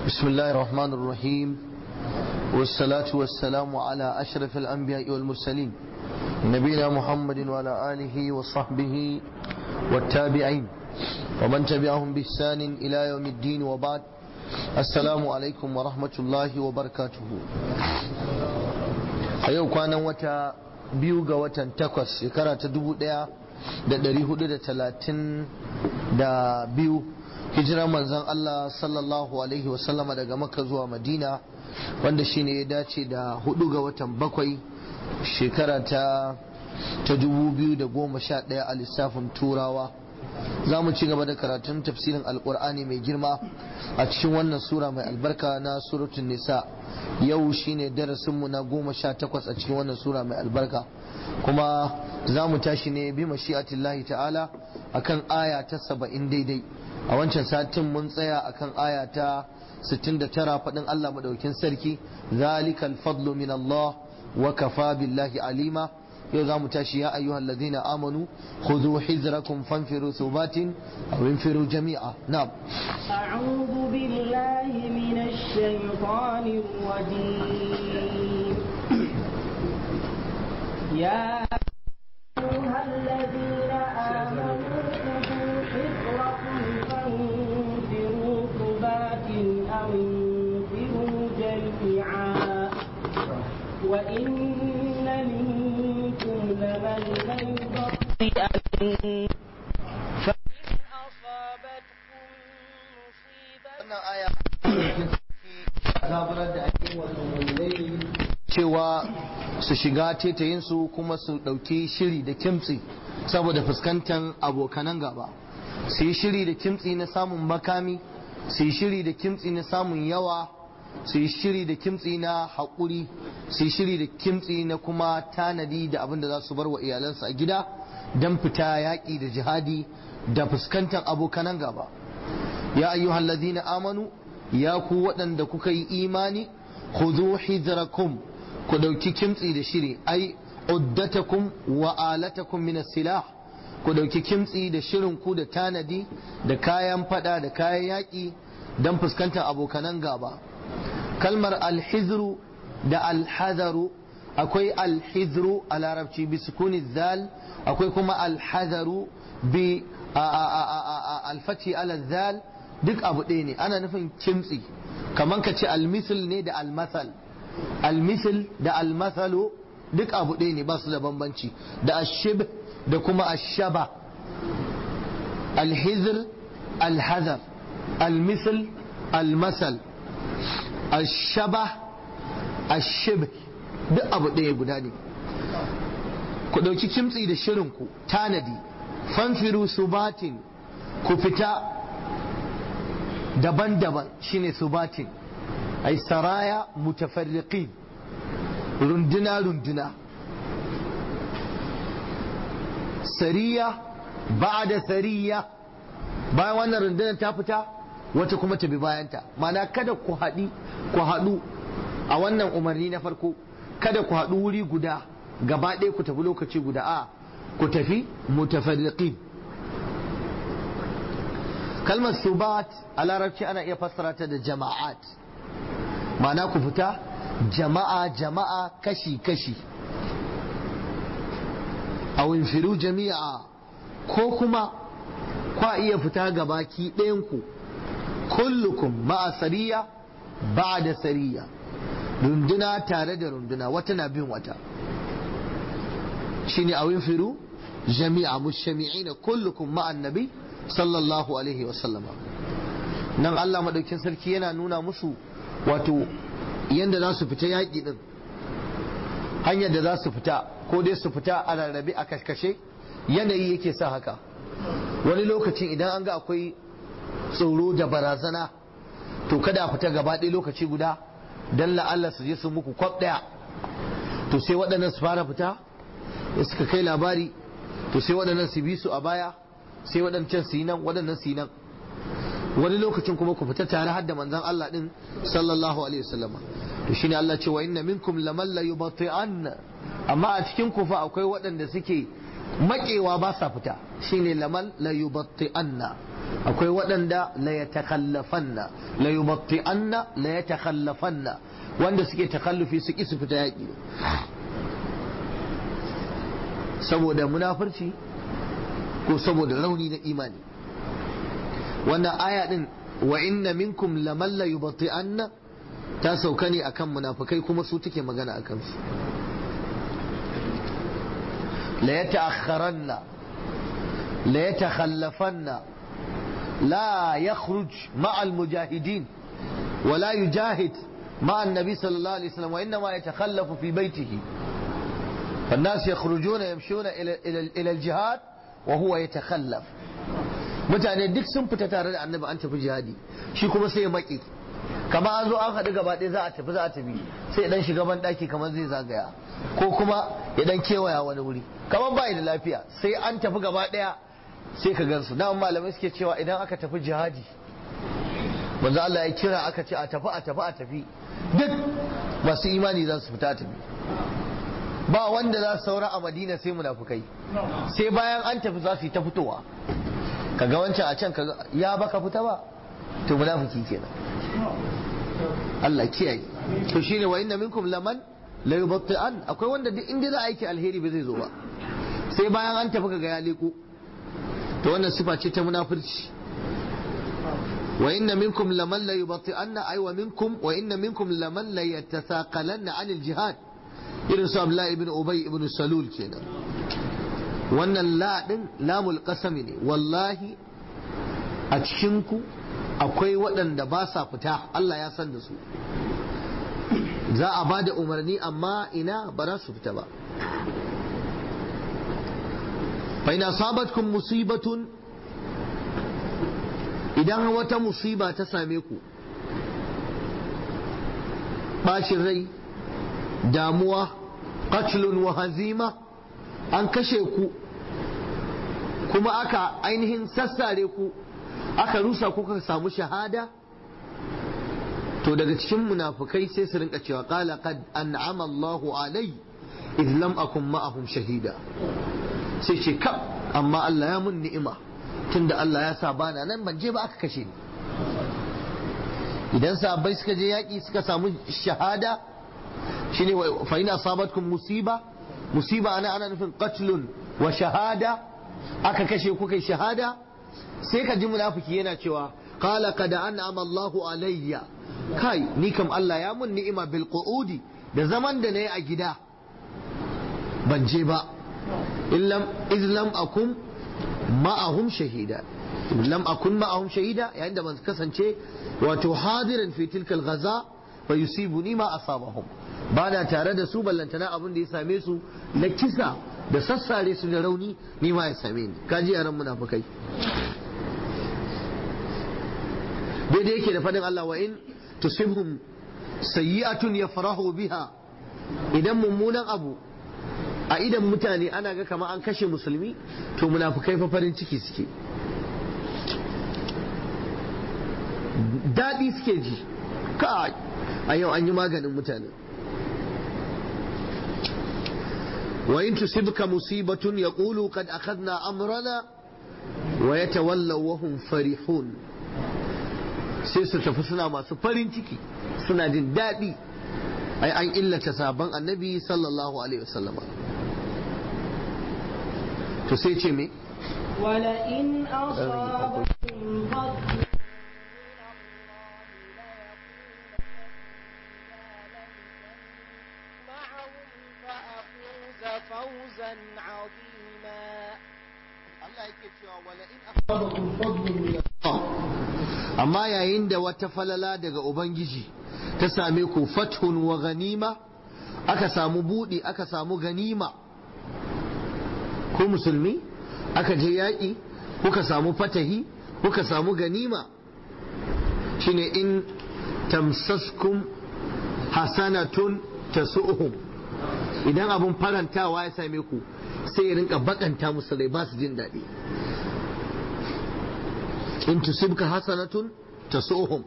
بسم الله الرحمن الرحيم والصلاة والسلام على أشرف الأنبياء والمرسلين نبينا محمد وعلى آله وصحبه والتابعين ومن تبعهم بإحسان إلى يوم الدين وبعد السلام عليكم ورحمة الله وبركاته أيوة كان وتا biyu ga watan takwas shekara ta dubu daya da dari hudu da talatin da biyu hijirar manzon Allah sallallahu alaihi wasallama daga makka zuwa madina wanda shine ya dace da hudu ga watan bakwai shekara ta ta dubu biyu da goma sha daya a lissafin turawa za mu ci gaba da karatun tafsirin alkur'ani mai girma a cikin wannan sura mai albarka na suratun nisa yau shine darasinmu na goma sha takwas a cikin wannan sura mai albarka kuma za mu tashi ne bi mashi'atillahi ta'ala akan aya ta saba'in daidai a wancan satin mun tsaya akan aya ta 69 faɗin Allah madaukin sarki zalikal fadlu min Allah wa kafa billahi alima yau za mu tashi ya ayyuhal ladina amanu khudhu hizrakum fanfiru thubatin aw infiru jami'a na'am أعوذ بالله من الشيطان الرجيم يا أيها الذين آمنوا خذوا حذركم فانفروا ثبات أو انفروا جميعا وإن منكم لمن ليبطئن فإن أصابتكم مصيبة wannan aya zaburar da ake wato mulai cewa su shiga tetayinsu kuma su ɗauki shiri da kimtsi saboda fuskantar abokanan gaba su yi shiri da kimtsi na samun makami su yi shiri da kimtsi na samun yawa su yi shiri da kimtsi na haƙuri su yi shiri da kimtsi na kuma tanadi da abin da za su bar wa iyalansu a gida don fita yaƙi da jihadi da fuskantar abokanan gaba ya ayyuhal ladina amanu ya ku waɗanda kuka yi imani khudhu hidrakum ku ɗauki kimtsi da shiri ai uddatakum wa alatakum min silah ku ɗauki kimtsi da shirin ku da tanadi da kayan fada da kayan yaƙi don fuskantar abokanan gaba kalmar alhizru da alhazaru akwai alhizru a larabci bi sukuni zal akwai kuma alhazaru bi alfati ala zal duk abu ɗaya ne ana nufin kimtsi kamar ka ce almisil ne da almasal almisil da almasalu duk abu ɗaya ne ba su da bambanci da ashib da kuma ashaba alhizr alhazar almisil almasal ashaba ashib duk abu ɗaya guda ne ku ɗauki kimtsi da shirinku tanadi fanfiru subatin ku fita daban-daban shine subatin ai saraya mutafarriqin runduna-runduna sariya da sariya bayan wannan rundunar ta fita wata kuma ta bi bayanta mana kada ku haɗi ku haɗu a wannan umarni na farko kada ku haɗu wuri guda gaba ɗaya ku tafi lokaci guda a ku tafi mutafarriqin kalmar subat a larabci ana iya fassara ta da jama'at ma'ana ku fita jama'a jama'a kashi kashi a winfiru jami'a ko kuma kwa iya fita gabaki ɗayanku kullukum ma'a sariya ba da sariya runduna tare da runduna wata na bin wata shine a winfiru jami'a mushami'ina kullukum ma'an nabi sallallahu alaihi wasallama nan Allah madaukin sarki yana nuna musu wato yadda za su fita yaƙi din hanyar da za su fita ko dai su fita a rarrabe a kashkashe yanayi yake sa haka wani lokacin idan an ga akwai tsoro da barazana to kada a fita gaba ɗaya lokaci guda don la'alla su je su muku kwab ɗaya to sai waɗannan su fara fita da suka kai labari to sai waɗannan su bi su a baya sai waɗancan su yi nan waɗannan su yi nan wani lokacin kuma ku fita tare har da manzon Allah din sallallahu alaihi wasallam to shine Allah ce wa inna minkum laman la yubati'an amma a cikin ku fa akwai waɗanda suke makewa ba sa fita shine laman la yubati'anna akwai waɗanda la yatakhallafanna la yubatti'anna la yatakhallafanna wanda suke takallufi su ki su fita yaƙi saboda munafurci ko saboda rauni na imani wannan aya din wa inna minkum laman la yubatti'anna ta sauka ne akan munafikai kuma su take magana akan su la yata'akharanna la yatakhallafanna la yakhruj ma'a al-mujahidin ولا يجاهد مع النبي صلى الله عليه وسلم وإنما يتخلف في بيته فالناس يخرجون يمشون إلى, إلى, إلى الجهاد وهو يتخلف mutane duk sun fita tare da annabi an tafi jihadi shi kuma sai ya maki kama an zo an haɗu gaba ɗaya za a tafi za a tafi sai dan shiga ban ɗaki kamar zai zagaya ko kuma ya dan kewaya wani wuri kamar bai da lafiya sai an tafi gaba ɗaya sai ka gansu na malamai suke cewa idan aka tafi jihadi manzo Allah ya kira aka ce a tafi a tafi a tafi duk masu imani za su fita tafi ba wanda za su saura a madina sai munafukai sai bayan an tafi za su yi ta fitowa kaga wancan a can kaga ya baka fita ba to munafiki kenan Allah kiyaye to shine wa inna minkum laman la yubatti'an akwai wanda duk inda za a aiki alheri ba zai zo ba sai bayan an tafi kaga ya leko to wannan sifa ce ta munafurci وإن منكم لمن لا يبطئن أي ومنكم وإن منكم لمن لا يتثاقلن عن الجهاد إذن سؤال الله ابن أبي ابن سلول كنا وأن لا لام القسم والله أتشنكو akwai waɗanda ba sa fita Allah ya san da su za a ba da umarni amma ina ba za su fita ba fa ina sabatkum musibatun idan wata musiba ta same ku bacin rai damuwa qatlun wa hazima an kashe ku kuma aka ainihin sassare ku aka rusa ku ka samu shahada to daga cikin munafukai sai su rinka cewa qala qad an'ama Allahu alai idh lam akun ma'ahum shahida sai ce kam amma Allah ya mun ni'ima tunda Allah ya sa bana nan ban je ba aka kashe ni idan sahabbai suka je yaƙi suka samu shahada shine fa ina asabatkum musiba musiba ana ana nufin qatlun wa shahada aka kashe ku kai shahada sai ka ji munafiki yana cewa qala qad an'ama Allahu alayya kai ni kam Allah ya mun ni'ima bil qu'udi da zaman da nayi a gida ban je ba illam izlam akum ma'ahum shahida lam akun ma'ahum shahida yayin da ban kasance wato hadirin fi tilkal ghaza fa yusibuni ma asabahum ba na tare da su ballantana abin da ya same su na kisa da sassare su da rauni ni ma ya same ni kaji yaran munafikai daidai yake da fadin Allah wa in tusibhum sayyi'atun yafrahu biha idan mummunan abu a idan mutane ana ga kama an kashe musulmi to munafukai fa farin ciki suke daɗi suke ji ka a yau an yi maganin mutane wa in tusibka musibatun yaqulu qad akhadna amrana wa yatawallaw wa hum farihun sai su tafi suna masu farin ciki suna jin daɗi ai an illata sabon annabi sallallahu alaihi wasallama to sai ce me ولئن أصابكم فضل معهم فأفوز فوزا عظيما amma yayin da wata falala daga ubangiji ta same ku fathun wa ganima aka samu buɗi aka samu ganima ko musulmi aka je yaƙi kuka samu fatahi kuka samu ganima shine in tamsaskum hasanatun tasu'uhum idan abun farantawa ya same ku sai ya rinka bakanta musu rai ba su jin daɗi in tusibka hasanatun tasu'uhum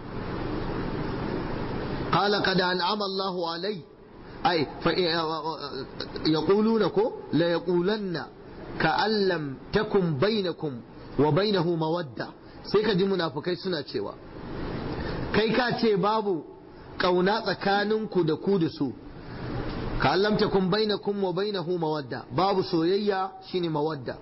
qala qad an'ama Allahu alai ai fa yaquluna ko la yaqulanna ka'an lam takun bainakum wa bainahu mawadda sai ka ji munafukai suna cewa kai ka ce babu kauna tsakaninku da ku da su ka allamta kun bainakum wa bainahu mawadda babu soyayya shine mawadda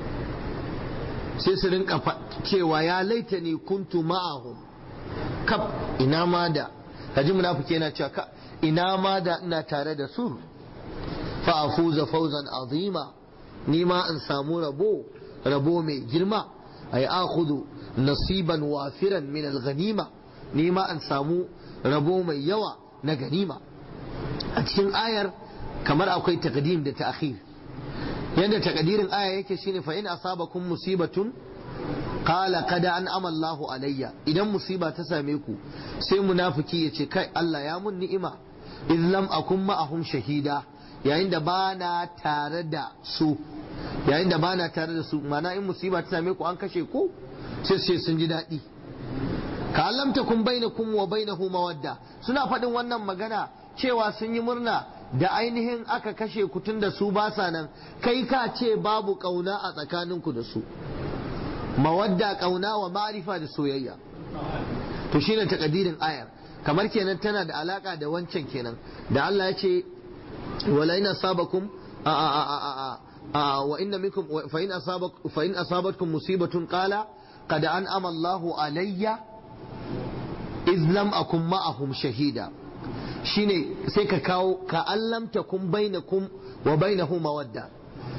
sai su rinka cewa ya laita ni kuntu ma'ahum kaf ina ma da kaji munafiki yana cewa ka ina ma da ina tare da su fa afuza fawzan azima ni ma in samu rabo rabo mai girma ay akhudhu nasiban wafiran min al-ghanima ni ma in samu rabo mai yawa na ganima a cikin ayar kamar akwai taqdim da ta'khir yadda takadirin aya yake shine fa in asabakum musibatun qala qad an'ama Allahu alayya idan musiba ta same ku sai munafiki ya ce kai Allah ya mun ni'ima iz lam akun ma'ahum shahida yayin da bana tare da su yayin da bana tare da su mana in musiba ta same ku an kashe ku sai sai sun ji daɗi ka lam takun bainakum wa bainahu mawadda suna faɗin wannan magana cewa sun yi murna da ainihin aka kashe ku tun da su ba sa nan kai ka ce babu kauna a tsakaninku da su mawadda kauna wa ma'rifa da soyayya to shine takadirin ayar kamar kenan tana da alaka da wancan kenan da Allah ya ce wala ina sabakum a a a a wa inna minkum fa in asabak fa in asabatkum musibatun qala qad an'ama Allahu alayya iz lam akum ma'ahum shahida shine sai ka kawo ka allamta kun bainakum wa bainahu mawadda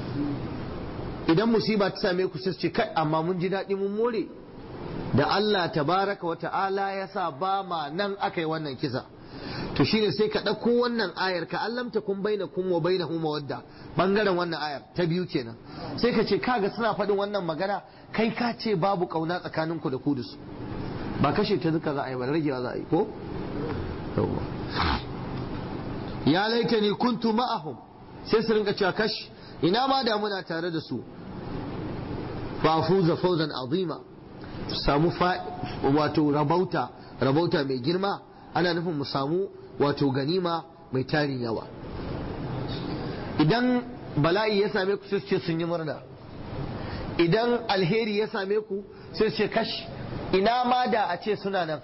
idan musiba ta same ku sai ce kai amma mun ji daɗi mun more da Allah tabaraka wa ta'ala ya sa ba ma nan aka yi wannan kisa to shine sai ka ɗauko wannan ayar ka allamta kun bainakum wa bainahu mawadda bangaren wannan ayar ta biyu kenan sai ka ce kaga suna faɗin wannan magana kai ka ce babu kauna tsakaninku da ku da su ba kashe ta duka za a yi ba ragewa za a yi ko ya laita ni kuntu ma'ahum sai su rinka cewa kash ina ma da muna tare da su fa fuza fawzan azima samu wato rabauta rabauta mai girma ana nufin mu samu wato ganima mai tarin yawa idan bala'i ya same ku sai ce sun yi murna idan alheri ya same ku sai ce kash ina ma da a ce suna nan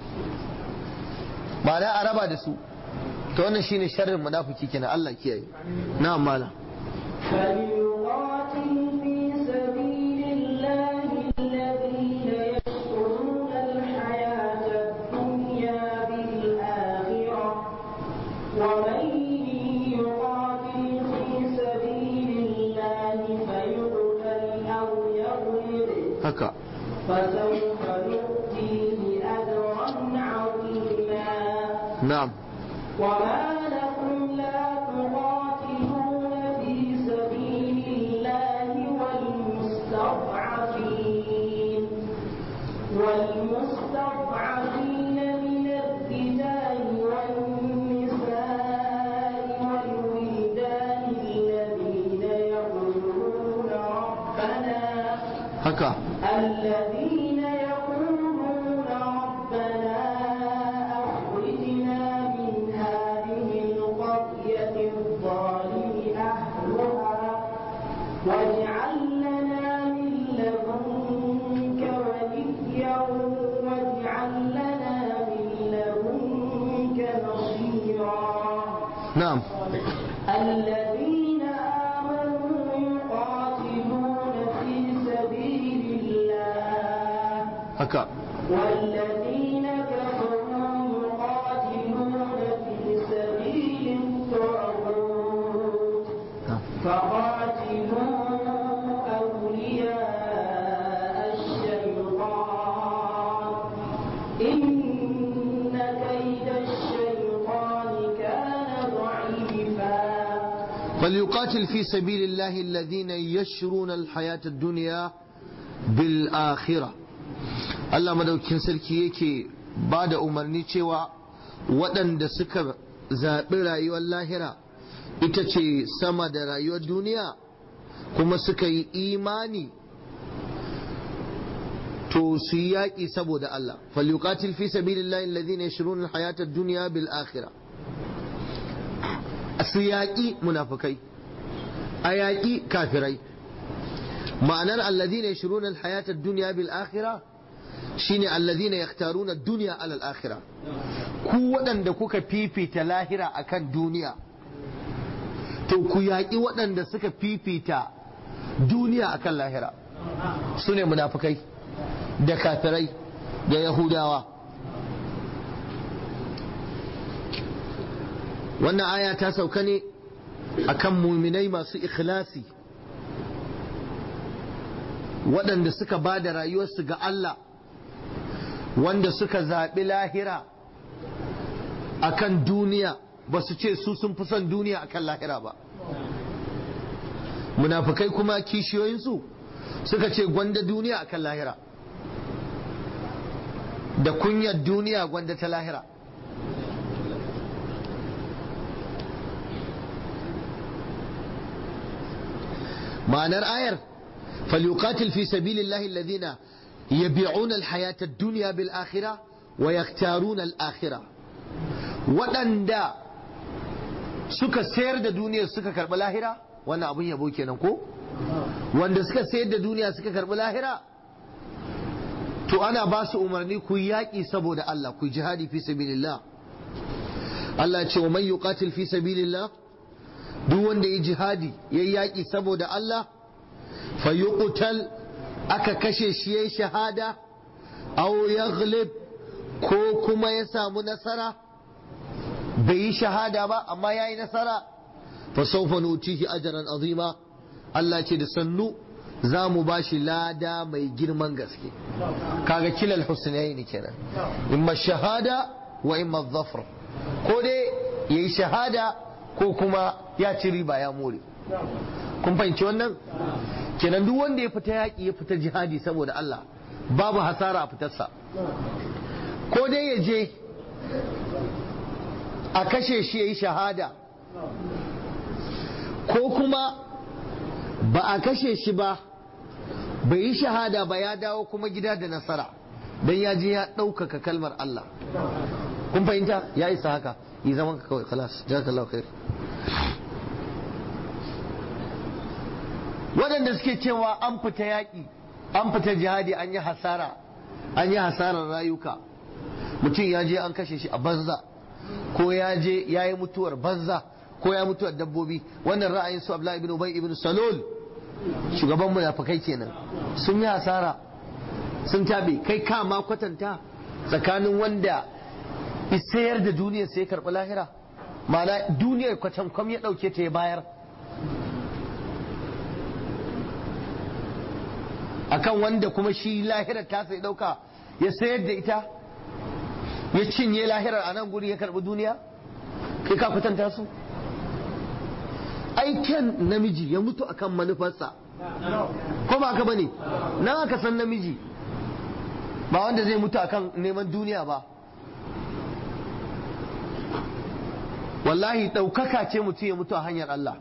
ba na a raba da su to wannan shine sharrin munafiki kenan Allah kiyaye na'am mala فليقاتل في سبيل الله الذين يشرون الحياة الدنيا بالآخرة ومن يقاتل في سبيل الله فيقتل أو يغلب haka فسوف نؤتيه أجرا عظيما na'am وما لكم لا تقاتلون في سبيل الله والمستضعفين والمستضعفين من الرجال والنساء والولدان الذين يقولون ربنا haka الذين يقولون ربنا أخرجنا من هذه القرية الظالم أهلها واجعل لنا من لدنك وليا واجعل لنا من لدنك نصيرا na'am الذين آمنوا يقاتلون في سبيل الله haka والذين كفروا يقاتلون في سبيل الطاغوت na'am. فقاتلوا أولياء الشيطان إن كيد الشيطان كان ضعيفا فليقاتل في سبيل الله الذين يشرون الحياة الدنيا بالآخرة Allah madaukin sarki yake ba da umarni cewa waɗanda suka zaɓi rayuwar lahira ita ce sama da rayuwar duniya kuma suka yi imani to su yi yaƙi saboda Allah falyuqatil fi sabilillahi alladhina yashruna alhayata ad-dunya bil akhirah su yaƙi munafukai a yaƙi kafirai ma'anar alladhina yashruna alhayata ad-dunya bil akhirah shine alladhina yaktaruna ad-dunya ala al-akhirah ku waɗanda kuka fifita lahira akan duniya to ku yaƙi waɗanda suka fifita duniya akan lahira su ne munafukai da kafirai da yahudawa wannan aya ta sauka ne akan muminai masu ikhlasi waɗanda suka ba da rayuwarsu ga Allah wanda suka zaɓi lahira akan duniya ba su ce su sun fi son duniya akan lahira ba munafukai kuma kishiyoyinsu suka ce gwanda duniya akan lahira da kunyar duniya gwanda ta lahira ma'anar ayar falyuqatil fi sabilillahi alladhina yabi'una alhayata ad-dunya bil akhirah wa yaktaruna al-akhirah waɗanda suka sayar da duniya suka karɓi lahira wannan abun yabo kenan ko wanda suka sayar da duniya suka karɓi lahira to ana ba su umarni ku yaƙi saboda Allah ku jihadi fi sabilillah Allah ya ce wa man yuqatil fi sabilillah duk wanda ya jihadi ya yaƙi saboda Allah fa yuqtal aka kashe shi yayi shahada aw yaghlib ko kuma ya samu nasara bai yi shahada ba amma ya yi nasara fa sawfa nutihi ajran azima Allah ce da sannu za mu ba shi lada mai girman gaske kaga kilal husnaini kenan imma shahada wa imma dhafr ko dai yayi shahada ko kuma ya ci riba ya more kun fahimci wannan kenan duk wanda ya fita yaƙi ya fita jihadi saboda Allah babu hasara a fitarsa ko dai ya je a kashe shi ya yi shahada ko kuma ba a kashe shi ba bai yi shahada ba ya dawo kuma gida da nasara don ya je ya ɗaukaka kalmar Allah kun fahimta ya isa haka yi zaman ka kawai kalas jazakallahu khair waɗanda suke cewa an fita yaƙi an fita jihadi an yi hasara an yi hasarar rayuka mutum ya je an kashe shi a banza ko ya je ya yi mutuwar banza ko ya mutuwar dabbobi wannan ra'ayin su Abdullahi ibn Ubay ibn Salul shugaban munafikai kenan sun yi hasara sun tabe kai ka ma kwatanta tsakanin wanda isayar da duniyar sai karɓi lahira ma'ana duniyar kwatan kwam ya ɗauke ta ya bayar akan wanda kuma shi lahirar ta sai ɗauka ya sayar da ita ya cinye lahirar a nan guri ya karɓi duniya kai ka kwatanta su aiken namiji ya mutu akan manufarsa ko ba haka bane nan aka san namiji ba wanda zai mutu akan neman duniya ba wallahi ɗaukaka ce mutum ya mutu a hanyar Allah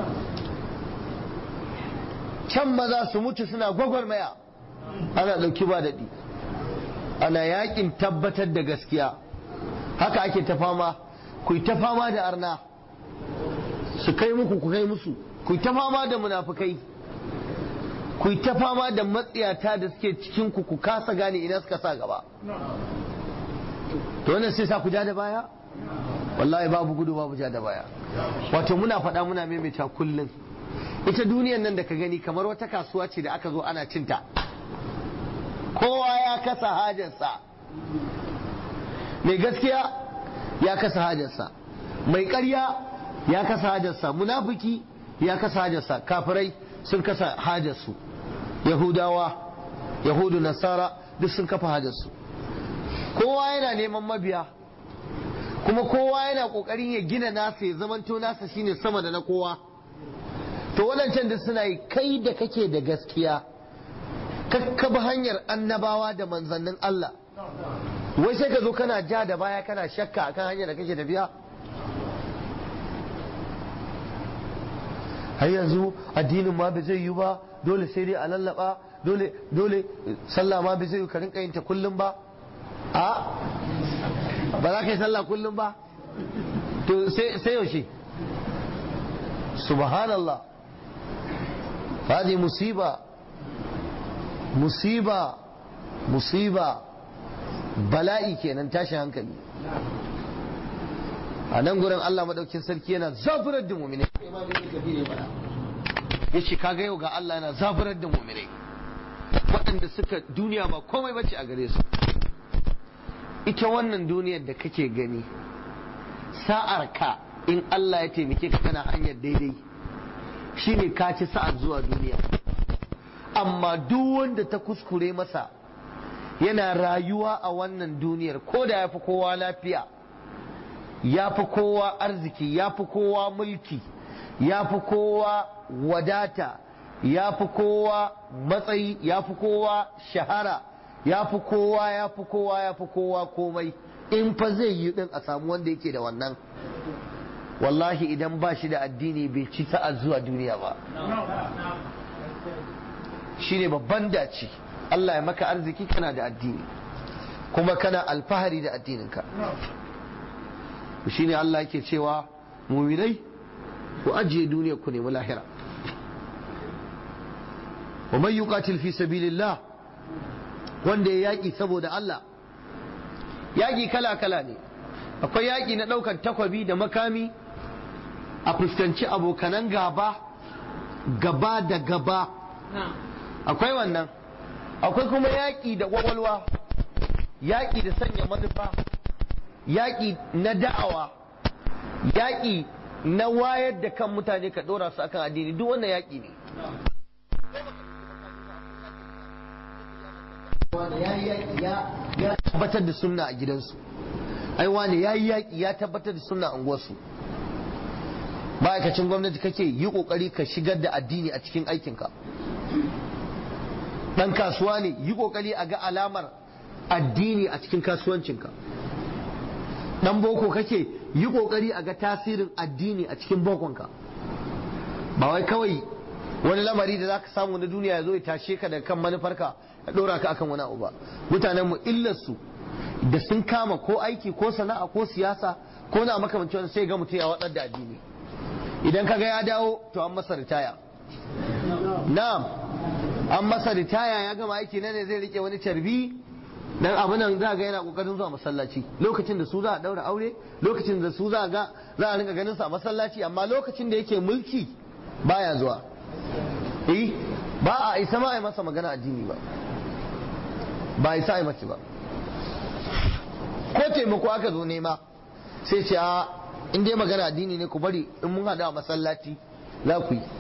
can maza su mutu suna gwagwarmaya ana ɗauki ba daɗi ana yakin tabbatar da gaskiya haka ake ta fama ku ta fama da arna su kai muku ku kai musu ku ta fama da munafukai ku ta fama da matsiyata da suke cikin ku ku kasa gane ina suka sa gaba to wannan sai sa ku ja da baya wallahi babu gudu babu ja da baya wato muna faɗa muna maimaita kullum ita duniyan nan da ka gani kamar wata kasuwa ce da aka zo ana cinta kowa ya kasa hajarsa mai gaskiya ya kasa hajarsa mai ƙarya ya kasa hajarsa munafiki ya kasa hajarsa kafirai sun kasa hajarsu yahudawa yahudu nasara duk sun kafa hajarsu kowa yana neman mabiya kuma kowa yana ƙoƙarin ya gina nasa ya zamanto nasa shine sama da na kowa to waɗancan da suna yi kai da kake da gaskiya kakkaba hanyar annabawa da manzannin Allah wai sai ka zo kana ja da baya kana shakka akan hanyar da kake tafiya har yanzu addinin ma bai zai yi ba dole sai dai a lallaba dole dole sallah ma bai zai yi ka rinka yin ta kullum ba a ba za ka yi sallah kullum ba to sai yaushe subhanallah هذه مصيبة musiba musiba bala'i kenan tashin hankali a nan gurin Allah madaukin sarki yana zafirar da mu'minai ya ce kaga yau ga Allah yana zafirar da mu'minai waɗanda suka duniya ba komai bace a gare su ita wannan duniyar da kake gani sa'ar ka in Allah ya taimake ka kana hanyar daidai shine ka ci sa'ar zuwa duniya amma duk wanda ta kuskure masa yana rayuwa a wannan duniyar ko da ya fi kowa lafiya ya fi kowa arziki ya fi kowa mulki ya fi kowa wadata ya fi kowa matsayi ya fi kowa shahara ya fi kowa ya fi kowa ya fi kowa komai in fa zai yi din a samu wanda yake da wannan wallahi idan ba shi da addini bai ci sa'a zuwa duniya ba shine babban dace Allah ya maka arziki kana da addini kuma kana alfahari da addininka shine Allah yake cewa muminai ku ajiye duniya ku nemi lahira wa man yuqatil fi sabilillah wanda ya yaki saboda Allah yaki kala kala ne akwai yaki na daukan takwabi da makami a fuskanci abokanan gaba gaba da gaba akwai wannan akwai kuma yaƙi da ƙwaƙwalwa yaƙi da sanya manufa yaƙi na da'awa yaƙi na wayar da kan mutane ka ɗora su akan addini duk wannan yaƙi ne ya tabbatar da sunna a gidansu ai wani ya yi yaƙi ya tabbatar da sunna a unguwarsu ma'aikacin gwamnati kake yi ƙoƙari ka shigar da addini a cikin aikinka dan kasuwa ne yi kokari a ga alamar addini a cikin kasuwancinka dan boko kake yi kokari a ga tasirin addini a cikin bokonka ba wai kawai wani lamari da zaka samu na duniya ya zo ya tashe ka da kan manufarka ya dora ka akan wani abu ba mutanen mu illarsu da sun kama ko aiki ko sana'a ko siyasa ko na makamancin wani sai ga mutum ya watsar da addini idan kaga ya dawo to an masa ritaya na'am an masa ritaya ya gama aiki na ne zai rike wani carbi dan abu nan za ga yana kokarin zuwa masallaci lokacin da su za a daura aure lokacin da su za ga za a rinka ganin sa a masallaci amma lokacin da yake mulki baya zuwa eh ba a isa ma a yi masa magana addini ba ba a isa a yi masa ba ko taimako aka zo nema sai ce a in dai magana addini ne ku bari in mun hada a masallaci za ku yi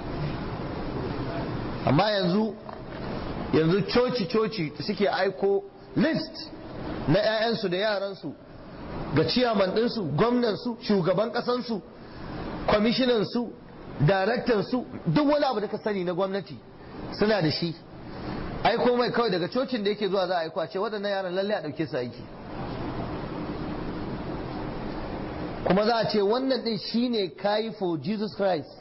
amma yanzu yanzu coci-coci suke aiko list na 'ya'yansu da yaransu ga ciyaman ɗinsu gwamnansu shugaban ƙasansu kwamishinansu daraktansu duk wani abu da ka sani na gwamnati suna da shi aiko mai kawai daga cocin da yake zuwa za a aiko a ce waɗannan yaran lalle a ɗauke su aiki kuma za a ce wannan ɗin shine kayi for Jesus Christ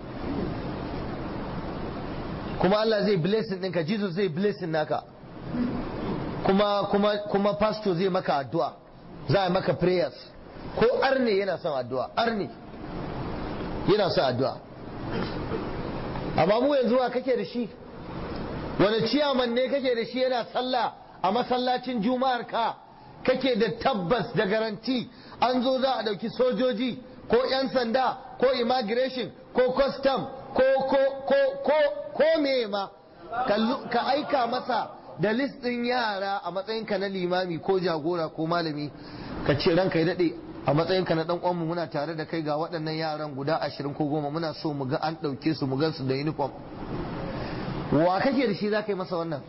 kuma Allah zai blessing ɗinka Jesus zai blessing naka kuma kuma kuma pastor zai maka addu'a za a maka prayers ko arne yana son addu'a arne yana son addu'a amma mu yanzu wa kake da shi wani ciyaman ne kake da shi yana sallah a masallacin juma'ar ka kake da tabbas da garanti an zo za a ɗauki sojoji ko 'yan sanda ko immigration ko custom ko ko ko ko ko me ma ka aika masa da list ɗin yara a matsayinka na limami ko jagora ko malami ka ce ranka ya daɗe a matsayinka na ɗan uwanmu muna tare da kai ga waɗannan yaran guda ashirin ko goma muna so mu ga an ɗauke su mu gansu da uniform wa kake da shi za ka yi masa wannan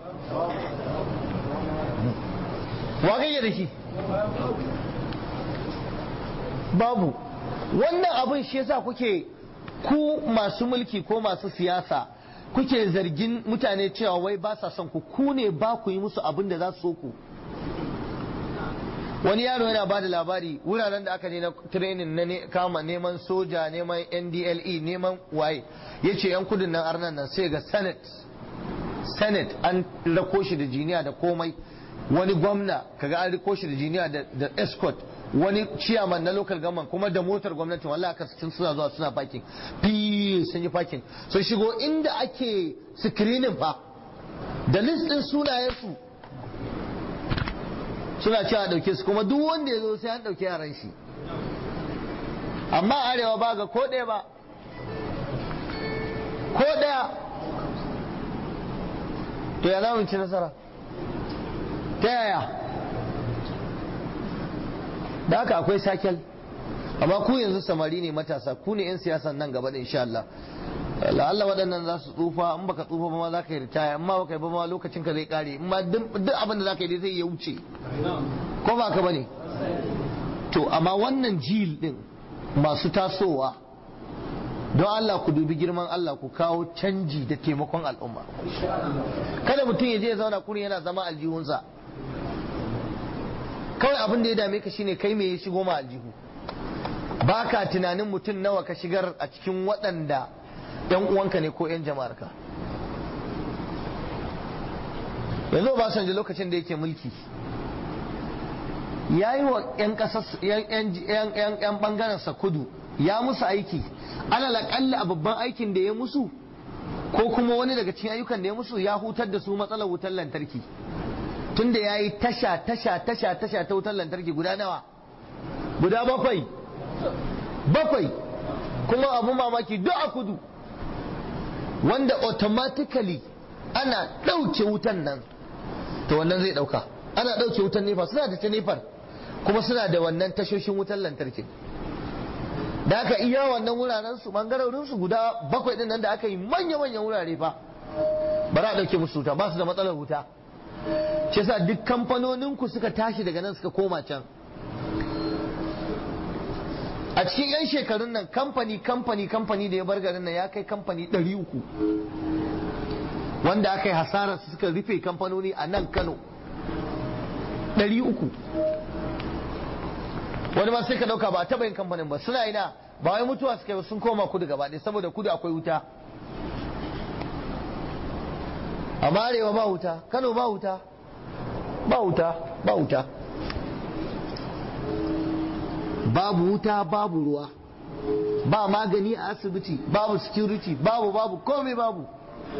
wa kake da shi babu wannan abin shi yasa kuke ku masu mulki ko masu siyasa kuke zargin mutane cewa wai ba sa son ku ku ne ba ku yi musu abin da za su so ku wani yaro yana ba da labari wuraren da aka ne na training na kama neman soja neman ndle neman waye ya ce yan kudin nan arnan nan sai ga senate senate an rako shi da jiniya da komai wani gwamna kaga an riko shi da jiniya da escort wani ciyaman na local government kuma da motar gwamnati wallahi aka cikin suna zuwa suna parking fi sun yi parking sun shigo inda ake screening fa da list din sunayensu suna cewa a ɗauke su kuma duk wanda ya zo sai an ɗauki yaran shi amma arewa ba ga ko ɗaya ba ko ɗaya to ya za ci nasara ta yaya da haka akwai sakel amma ku yanzu samari ne matasa ku ne 'yan siyasan nan gaba da insha Allah la'alla waɗannan za su tsufa in baka tsufa ba ma za ka yi ritaya amma baka yi ba ma lokacin ka zai kare in ma duk abin da za ka yi zai ya wuce ko ba ka bane to amma wannan jil din masu tasowa don Allah ku dubi girman Allah ku kawo canji da taimakon al'umma kada mutum ya je ya zauna kuri yana zama aljihunsa kawai abin da ya dame ka shine kai me ya shigo ma aljihu ba ka tunanin mutum nawa ka shigar a cikin waɗanda ‘yan uwanka ne ko ‘yan jama'arka yanzu ba san lokacin da yake mulki ya yi wa ‘yan ɓangarensa kudu ya musu aiki alal aƙalli a babban aikin da ya musu ko kuma wani daga cikin ayyukan da ya musu ya hutar da su matsalar wutar lantarki tunda ya yi tasha tasha tasha tasha ta wutar lantarki guda nawa guda bakwai bakwai kuma abu mamaki duk a kudu wanda automatically ana ɗauke wutan nan to wannan zai ɗauka ana ɗauke wutan nefa suna da ta nefar kuma suna da wannan tashoshin wutan lantarki da aka iya wannan wuraren su bangarorin su guda bakwai din nan da aka yi manya-manyan wurare fa ba za a ɗauke musu wuta ba su da matsalar wuta shi yasa duk kamfanonin ku suka tashi daga nan suka koma can a cikin 'yan shekarun nan kamfani kamfani kamfani da ya bar garin nan ya kai kamfani 300 wanda aka yi hasarar su suka rufe kamfanoni a nan kano 300 wani ma sai ka dauka ba a taba yin kamfanin ba suna ina ba wai mutuwa suka yi sun koma kudu gaba ɗaya saboda kudu akwai wuta amma arewa ba wuta kano ba wuta ba wuta ba wuta babu wuta babu ruwa ba magani a asibiti babu security babu babu komai babu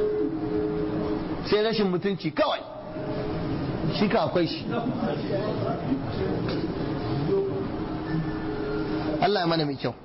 sai rashin mutunci kawai shi ka akwai shi Allah ya mana mai kyau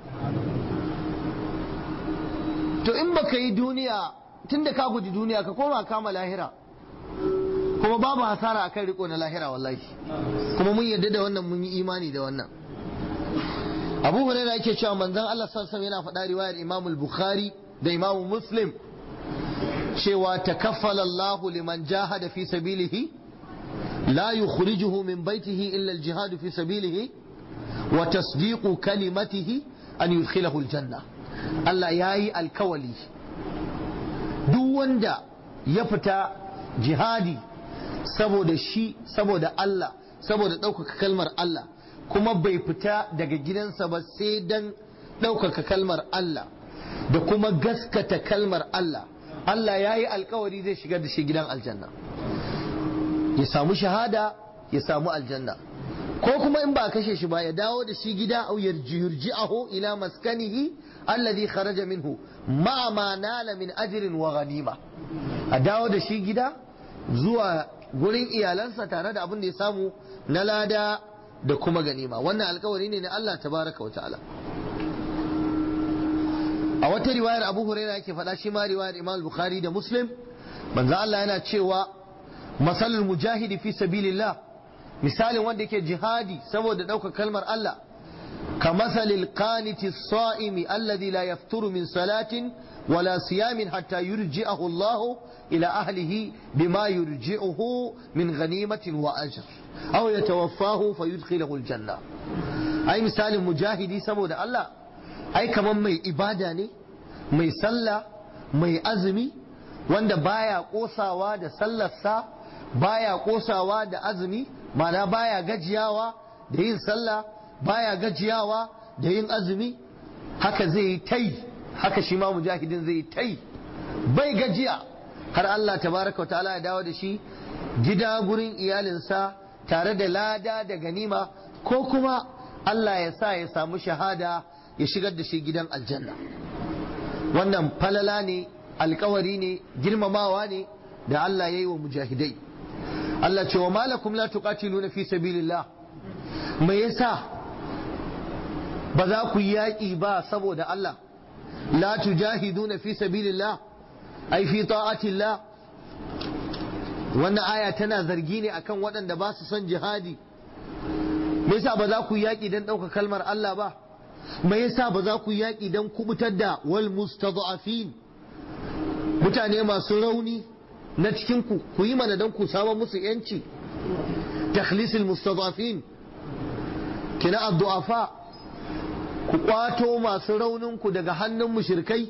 to in baka yi duniya tunda ka guji duniya ka koma kama lahira kuma babu hasara akan riko na lahira wallahi kuma mun yarda da wannan mun yi imani da wannan abu hurairah yake cewa manzon Allah sallallahu alaihi yana faɗa riwayar Imam al-Bukhari da Imam Muslim cewa takaffala Allah liman jahada fi sabilihi la yukhrijuhu min baitihi illa al-jihad fi sabilihi wa tasdiqu kalimatihi an yudkhilahu al-janna Allah yayi alkawali duk wanda ya fita jihadi saboda shi saboda Allah saboda ɗaukaka kalmar Allah kuma bai fita daga gidansa ba sai dan ɗaukaka kalmar Allah da kuma gaskata kalmar Allah Allah ya yi alkawari zai shigar da shi gidan aljanna ya samu shahada ya samu aljanna ko kuma in ba kashe shi ba ya dawo da shi gida au yurji'ahu ila maskanihi alladhi kharaja minhu ma ma nala min ajrin wa ghanima a dawo da shi gida zuwa gurin iyalansa tare da abin da ya samu na lada da kuma ganima wannan alkawari ne na Allah tabaraka wa ta'ala a wata riwayar Abu Hurairah yake faɗa shi ma riwayar Imam Bukhari da Muslim manzo Allah yana cewa masalul mujahidi fi sabilillah misalin wanda yake jihadi saboda ɗaukar kalmar Allah كمثل القانت الصائم الذي لا يفتر من صلاة ولا صيام حتى يرجعه الله إلى أهله بما يرجعه من غنيمة وأجر أو يتوفاه فيدخله الجنة أي مثال مجاهدي سبود الله أي كمان مي إبادة مي صلى مي أزمي wanda baya kosawa da sallarsa baya kosawa da azumi mana baya gajiyawa da yin sallah baya gajiyawa da yin azumi haka zai yi tai haka shi ma mujahidin zai yi tai bai gajiya har Allah tabaraka wa ta'ala ya dawo da shi gida gurin iyalinsa tare da lada da ganima ko kuma Allah ya sa ya samu shahada ya shigar da shi gidan aljanna wannan falala ne alkawari ne girmamawa ne da Allah ya yi wa mujahidai Allah ce wa malakum la tuqatiluna fi sabilillah me yasa ba za ku yi yaƙi ba saboda Allah la tujahiduna fi sabilillah ai fi ta'atillah wannan aya tana zargi ne akan waɗanda ba su son jihadi me yasa ba za ku yi yaƙi don ɗauka kalmar Allah ba me yasa ba za ku yi yaƙi don kubutar da wal mustada'afin mutane masu rauni na cikin ku ku yi mana don ku samu musu yanci takhlisil mustada'afin kina addu'afa ku kwato masu raunin ku daga hannun mushrikai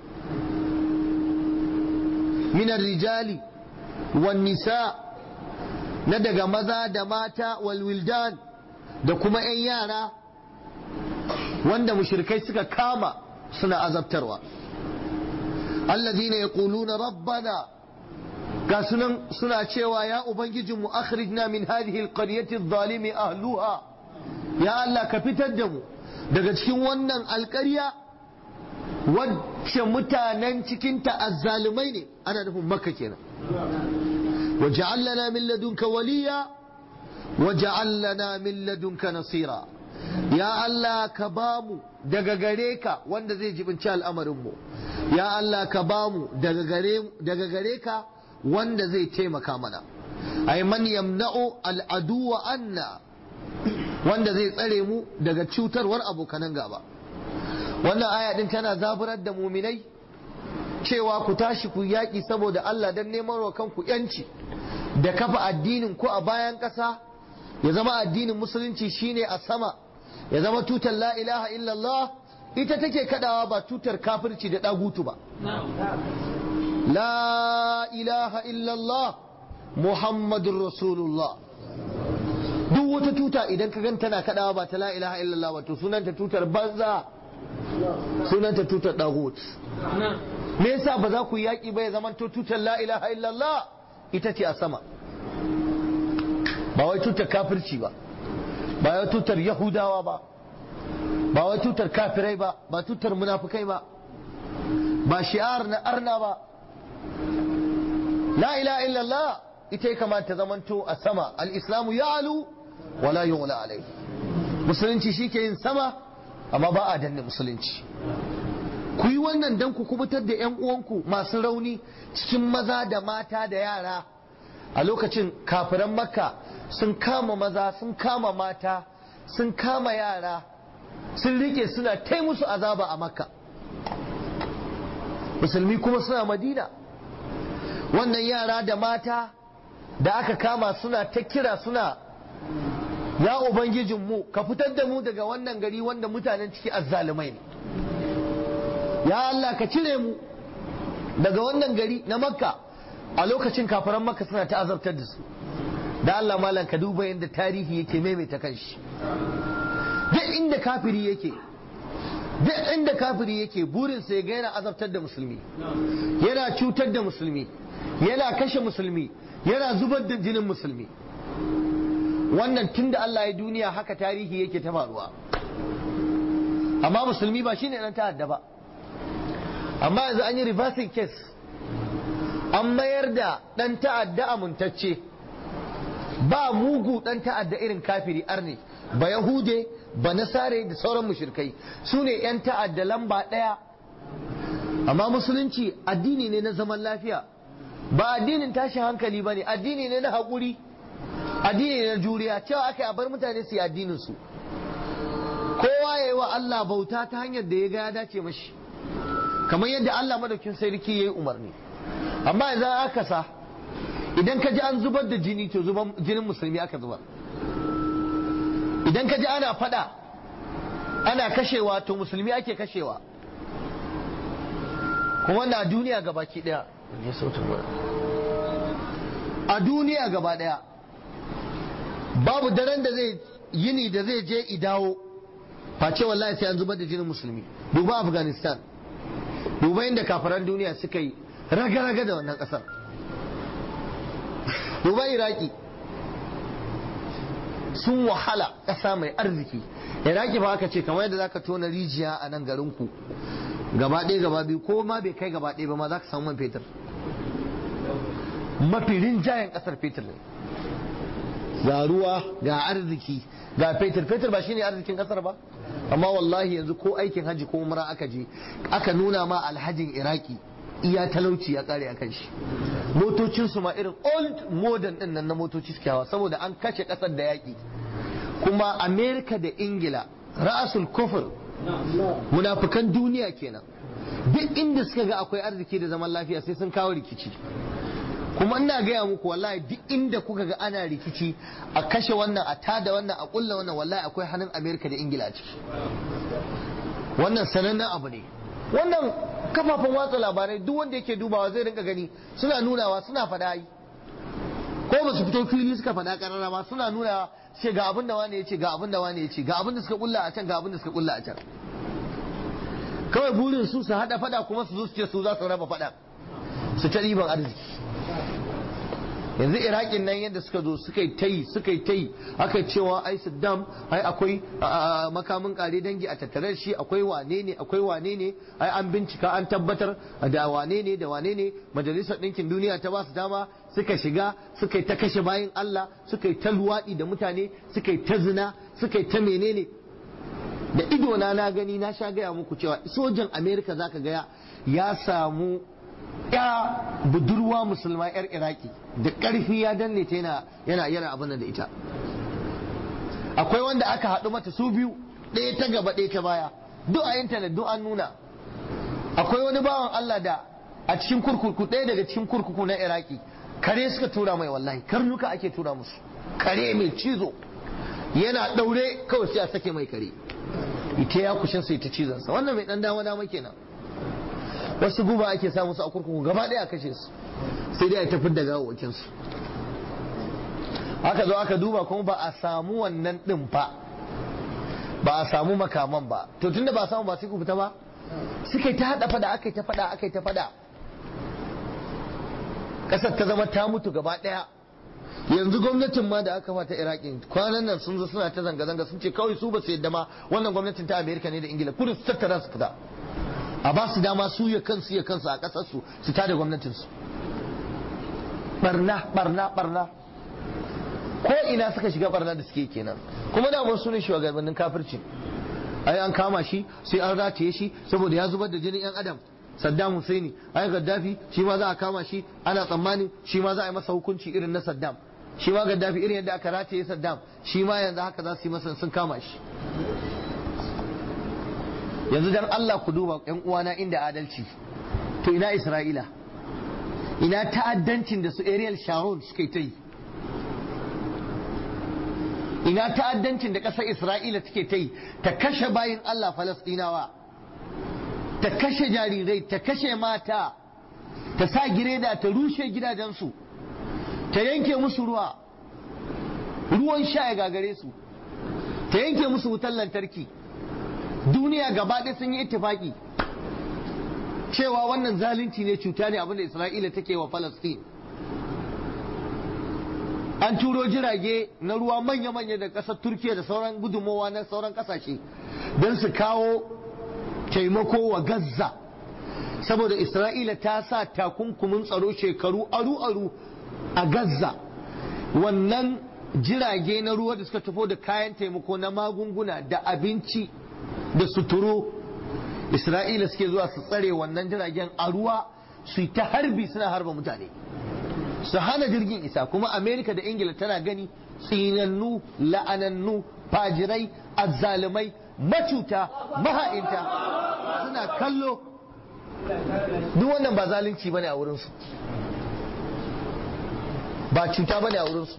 minar rijali wan nisa na daga maza da mata wal wildan da kuma 'yan yara wanda mushrikai suka kama suna azabtarwa alladhina yaquluna rabbana ga sunan suna cewa ya ubangijinmu akhrijna min hadhihi alqaryati adh-dhalimi ahluha ya Allah ka fitar da mu daga cikin wannan alƙarya wacce mutanen cikinta azzalumai ne ana nufin makka kenan waj'al lana min ladunka waliya waj'al lana min ladunka nasira ya Allah ka bamu daga gare ka wanda zai jibinci al'amarin mu ya Allah ka bamu daga gare daga gare ka wanda zai taimaka mana ay man yamna'u al'aduwa anna wanda zai tsare mu daga cutarwar abokanan gaba wannan aya din tana zaburar da muminai cewa ku tashi ku yaƙi saboda Allah don neman wa kanku yanci da kafa addinin ku a bayan ƙasa ya zama addinin musulunci shine a sama ya zama tutar la ilaha illallah ita take kadawa ba tutar kafirci da ɗagutu ba la ilaha illallah muhammadun rasulullah duk wata tuta idan ka gan tana kadawa ba ta la ilaha illallah wato sunanta tutar banza sunanta tutar dagut me yasa ba za ku yaki ba ya zaman to tutar la ilaha illallah ita ce a sama ba wai tutar kafirci ba ba wai tutar yahudawa ba ba wai tutar kafirai ba ba tutar munafukai ba ba shi'ar na arna ba la ilaha illallah ita ya kamata zamanto a sama al-islamu ya'lu wala yughla alai musulunci shike yin sama amma ba a danne musulunci ku yi wannan dan ku kubutar da yan uwanku masu rauni cikin maza da mata da yara a lokacin kafiran makka sun kama maza sun kama mata sun kama yara sun rike suna tai musu azaba a makka musulmi kuma suna madina wannan yara da mata da aka kama suna ta kira suna ya ubangijinmu ka fitar da mu daga wannan gari wanda mutanen ciki azzalumai ne ya Allah ka cire mu daga wannan gari na makka a lokacin kafaran makka suna ta azabtar da su da Allah malam ka duba yadda tarihi yake maimaita kanshi duk inda kafiri yake duk inda kafiri yake burinsa ya ga yana azabtar da musulmi yana cutar da musulmi yana kashe musulmi yana zubar da jinin musulmi wannan tun da Allah ya duniya haka tarihi yake ta faruwa amma musulmi ba shine dan ta'adda ba amma yanzu an yi reversing case an mayar da dan ta'adda amintacce ba mugu dan ta'adda irin kafiri arne ba yahude ba nasare da sauran mushrikai su ne 'yan ta'adda lamba ɗaya amma musulunci addini ne na zaman lafiya ba addinin tashin hankali ba ne addini ne na haƙuri addini ne na juriya cewa aka yi a bar mutane su yi addinin su kowa ya yi wa Allah bauta ta hanyar da ya ga ya dace mashi kamar yadda Allah madaukin sarki ya yi umarni amma yanzu aka sa idan ka ji an zubar da jini to zuban jinin musulmi aka zubar idan ka ji ana fada ana kashewa to musulmi ake kashewa kuma wannan a duniya gaba ki daya a duniya gaba daya babu daren da zai yini da zai je idawo face wallahi sai an zubar da jinin musulmi duba afghanistan duba inda kafaran duniya suka yi raga-raga da wannan kasar duba iraki sun wahala ƙasa mai arziki iraki ba aka ce kamar yadda zaka tona rijiya a nan garinku gaba ɗaya gaba biyu ko ma bai kai gaba ɗaya ba ma za ka samu man fetur mafi rinjayen ƙasar fetur ne ga ruwa ga arziki ga fetur fetur ba shine arzikin kasar ba amma wallahi yanzu ko aikin haji ko umra aka je aka nuna ma alhajin iraki iya talauci ya kare akan shi motocin su ma irin old modern din nan na motoci suke hawa saboda an kashe kasar da yaki kuma america da ingila ra'asul kufur munafukan duniya kenan duk inda suka ga akwai arziki da zaman lafiya sai sun kawo rikici kuma ina gaya muku wallahi duk inda kuka ga ana rikici a kashe wannan a tada wannan a kulla wannan wallahi akwai hannun amerika da ingila a ciki wannan sanannen abu ne wannan kafafen watsa labarai duk wanda yake dubawa zai rinka gani suna nunawa suna faɗa yi ko ba su fito fili suka faɗa ƙarara ba suna nunawa ce ga abin da wani ya ce ga abin da wani ya ce ga abin da suka kulla a can ga abin da suka kulla a can kawai burin su su haɗa faɗa kuma su zo su ce su za su raba faɗa su ta ɗiban arziki yanzu iraƙin nan yadda suka zo suka yi ta yi suka yi ta yi aka cewa ai saddam ai akwai makamin kare dangi a tattare shi akwai wane ne akwai wane ne ai an bincika an tabbatar da wane ne da wane ne majalisar ɗinkin duniya ta ba su dama suka shiga suka yi ta kashe bayan Allah suka yi ta luwaɗi da mutane suka yi ta zina suka yi ta menene da idona na gani na sha gaya muku cewa sojan amerika zaka gaya ya samu ya budurwa musulma yar iraki da ƙarfi ya danne ta yana yana yana abin da ita akwai wanda aka haɗu mata su biyu ɗaya ta gaba ɗaya ta baya duk a intanet duk an nuna akwai wani bawan Allah da a cikin kurkuku ɗaya daga cikin kurkuku na iraki kare suka tura mai wallahi karnuka ake tura musu kare mai cizo yana ɗaure kawai sai a sake mai kare ita ya kushin sai ta cizonsa wannan mai ɗan dama dama kenan wasu guba ake samu su a kurkuku gaba ɗaya a kashe su sai dai a tafi da gawawakin su aka zo aka duba kuma ba a samu wannan ɗin ba ba a samu makaman ba to tunda ba a samu ba sai ku fita ba suka yi ta haɗa fada aka yi ta fada aka yi ta fada ƙasar ta zama ta mutu gaba ɗaya yanzu gwamnatin ma da aka fata iraki kwanan nan sun zo suna ta zanga-zanga sun ce kawai su ba su yadda ma wannan gwamnatin ta amerika ne da ingila kudu su tattara su fita a ba su dama su ya kansu ya kansu a kasar su su tada gwamnatin su barna barna barna ko ina suka shiga barna da suke kenan kuma da mun sunan shugabannin kafirci ai an kama shi sai an rataye shi saboda ya zubar da jinin yan adam Saddam Husaini ai Gaddafi shi ma za a kama shi ana tsammanin shi ma za a yi masa hukunci irin na Saddam shi ma Gaddafi irin yadda aka rataye Saddam shi ma yanzu haka za su yi masa sun kama shi yanzu dan Allah ku duba yan uwana inda adalci to ina Isra'ila ina ta'addancin da su Ariel Sharon suka yi ta yi ina ta'addancin da ƙasar Isra'ila take ta yi ta kashe bayin Allah Falastinawa ta kashe jarirai ta kashe mata ta sa gireda ta rushe gidajensu ta yanke musu ruwa ruwan sha ya gagare su ta yanke musu wutar lantarki duniya gaba ɗaya sun yi ittifaki cewa wannan zalunci ne cuta ne abinda isra'ila take wa falastin an turo jirage na ruwa manya-manya da ƙasar turkiya da sauran gudunmowa na sauran ƙasashe don su kawo taimako wa Gaza saboda Isra'ila ta sa takunkumin tsaro shekaru aru-aru a Gaza wannan jirage na ruwa da suka tafo da kayan taimako na magunguna da abinci da suturo Isra'ila suke zuwa su tsare wannan jiragen a ruwa su yi ta harbi suna harba mutane su hana jirgin isa kuma Amerika da Ingila tana gani tsinannu la'anannu fajirai azzalumai macuta maha'inta suna kallo duk wannan ba zalunci bane a wurinsu ba cuta bane a wurinsu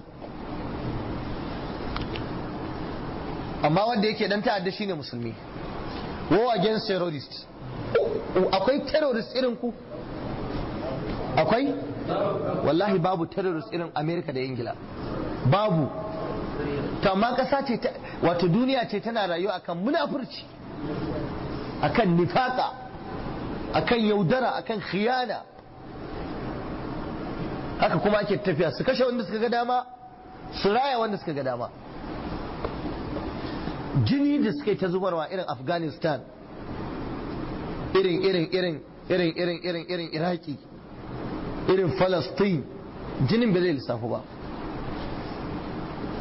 amma wanda yake dan ta'adda shine musulmi war against terrorists akwai terrorist irin ku akwai wallahi babu terrorist irin america da ingila babu to amma kasa ce wato duniya ce tana rayuwa akan munafurci akan nifaka akan yaudara akan khiyana haka kuma ake tafiya su kashe wanda suka ga dama su raya wanda suka ga dama jini da suka yi ta zubarwa irin afghanistan irin irin irin irin irin irin irin iraki irin falastin jinin ba zai lissafu ba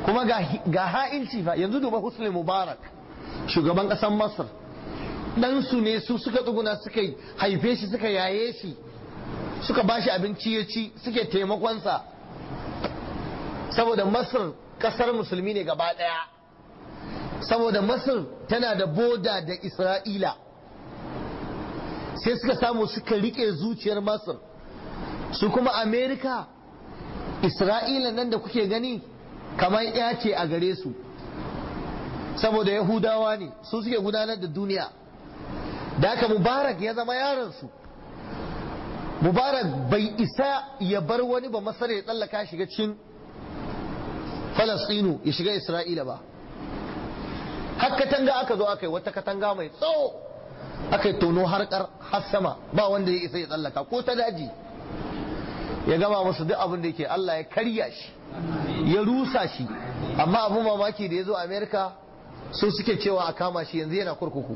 kuma ga ha'inci fa yanzu duba husni mubarak shugaban ƙasar masar ɗansu ne su suka tsuguna suka haife shi suka yaye shi suka bashi abinci ya ci suke taimakonsa saboda masar ƙasar musulmi ne gaba ɗaya saboda masar tana da boda da isra'ila sai suka samu suka rike zuciyar masar su kuma amerika isra'ila nan da kuke gani kamar ya ce a gare su saboda yahudawa ne su suke gudanar da duniya da haka mubarak ya zama yaransu mubarak bai isa ya bar wani ba masar ya tsallaka shiga cikin falastinu ya shiga isra'ila ba har katanga aka zo aka yi wata katanga mai tsawo aka yi tono harkar har sama ba wanda ya isa ya tsallaka ko ta daji ya gama musu duk abin da yake Allah ya karya shi ya rusa shi amma abin mamaki da ya zo amerika su suke cewa a kama shi yanzu yana kurkuku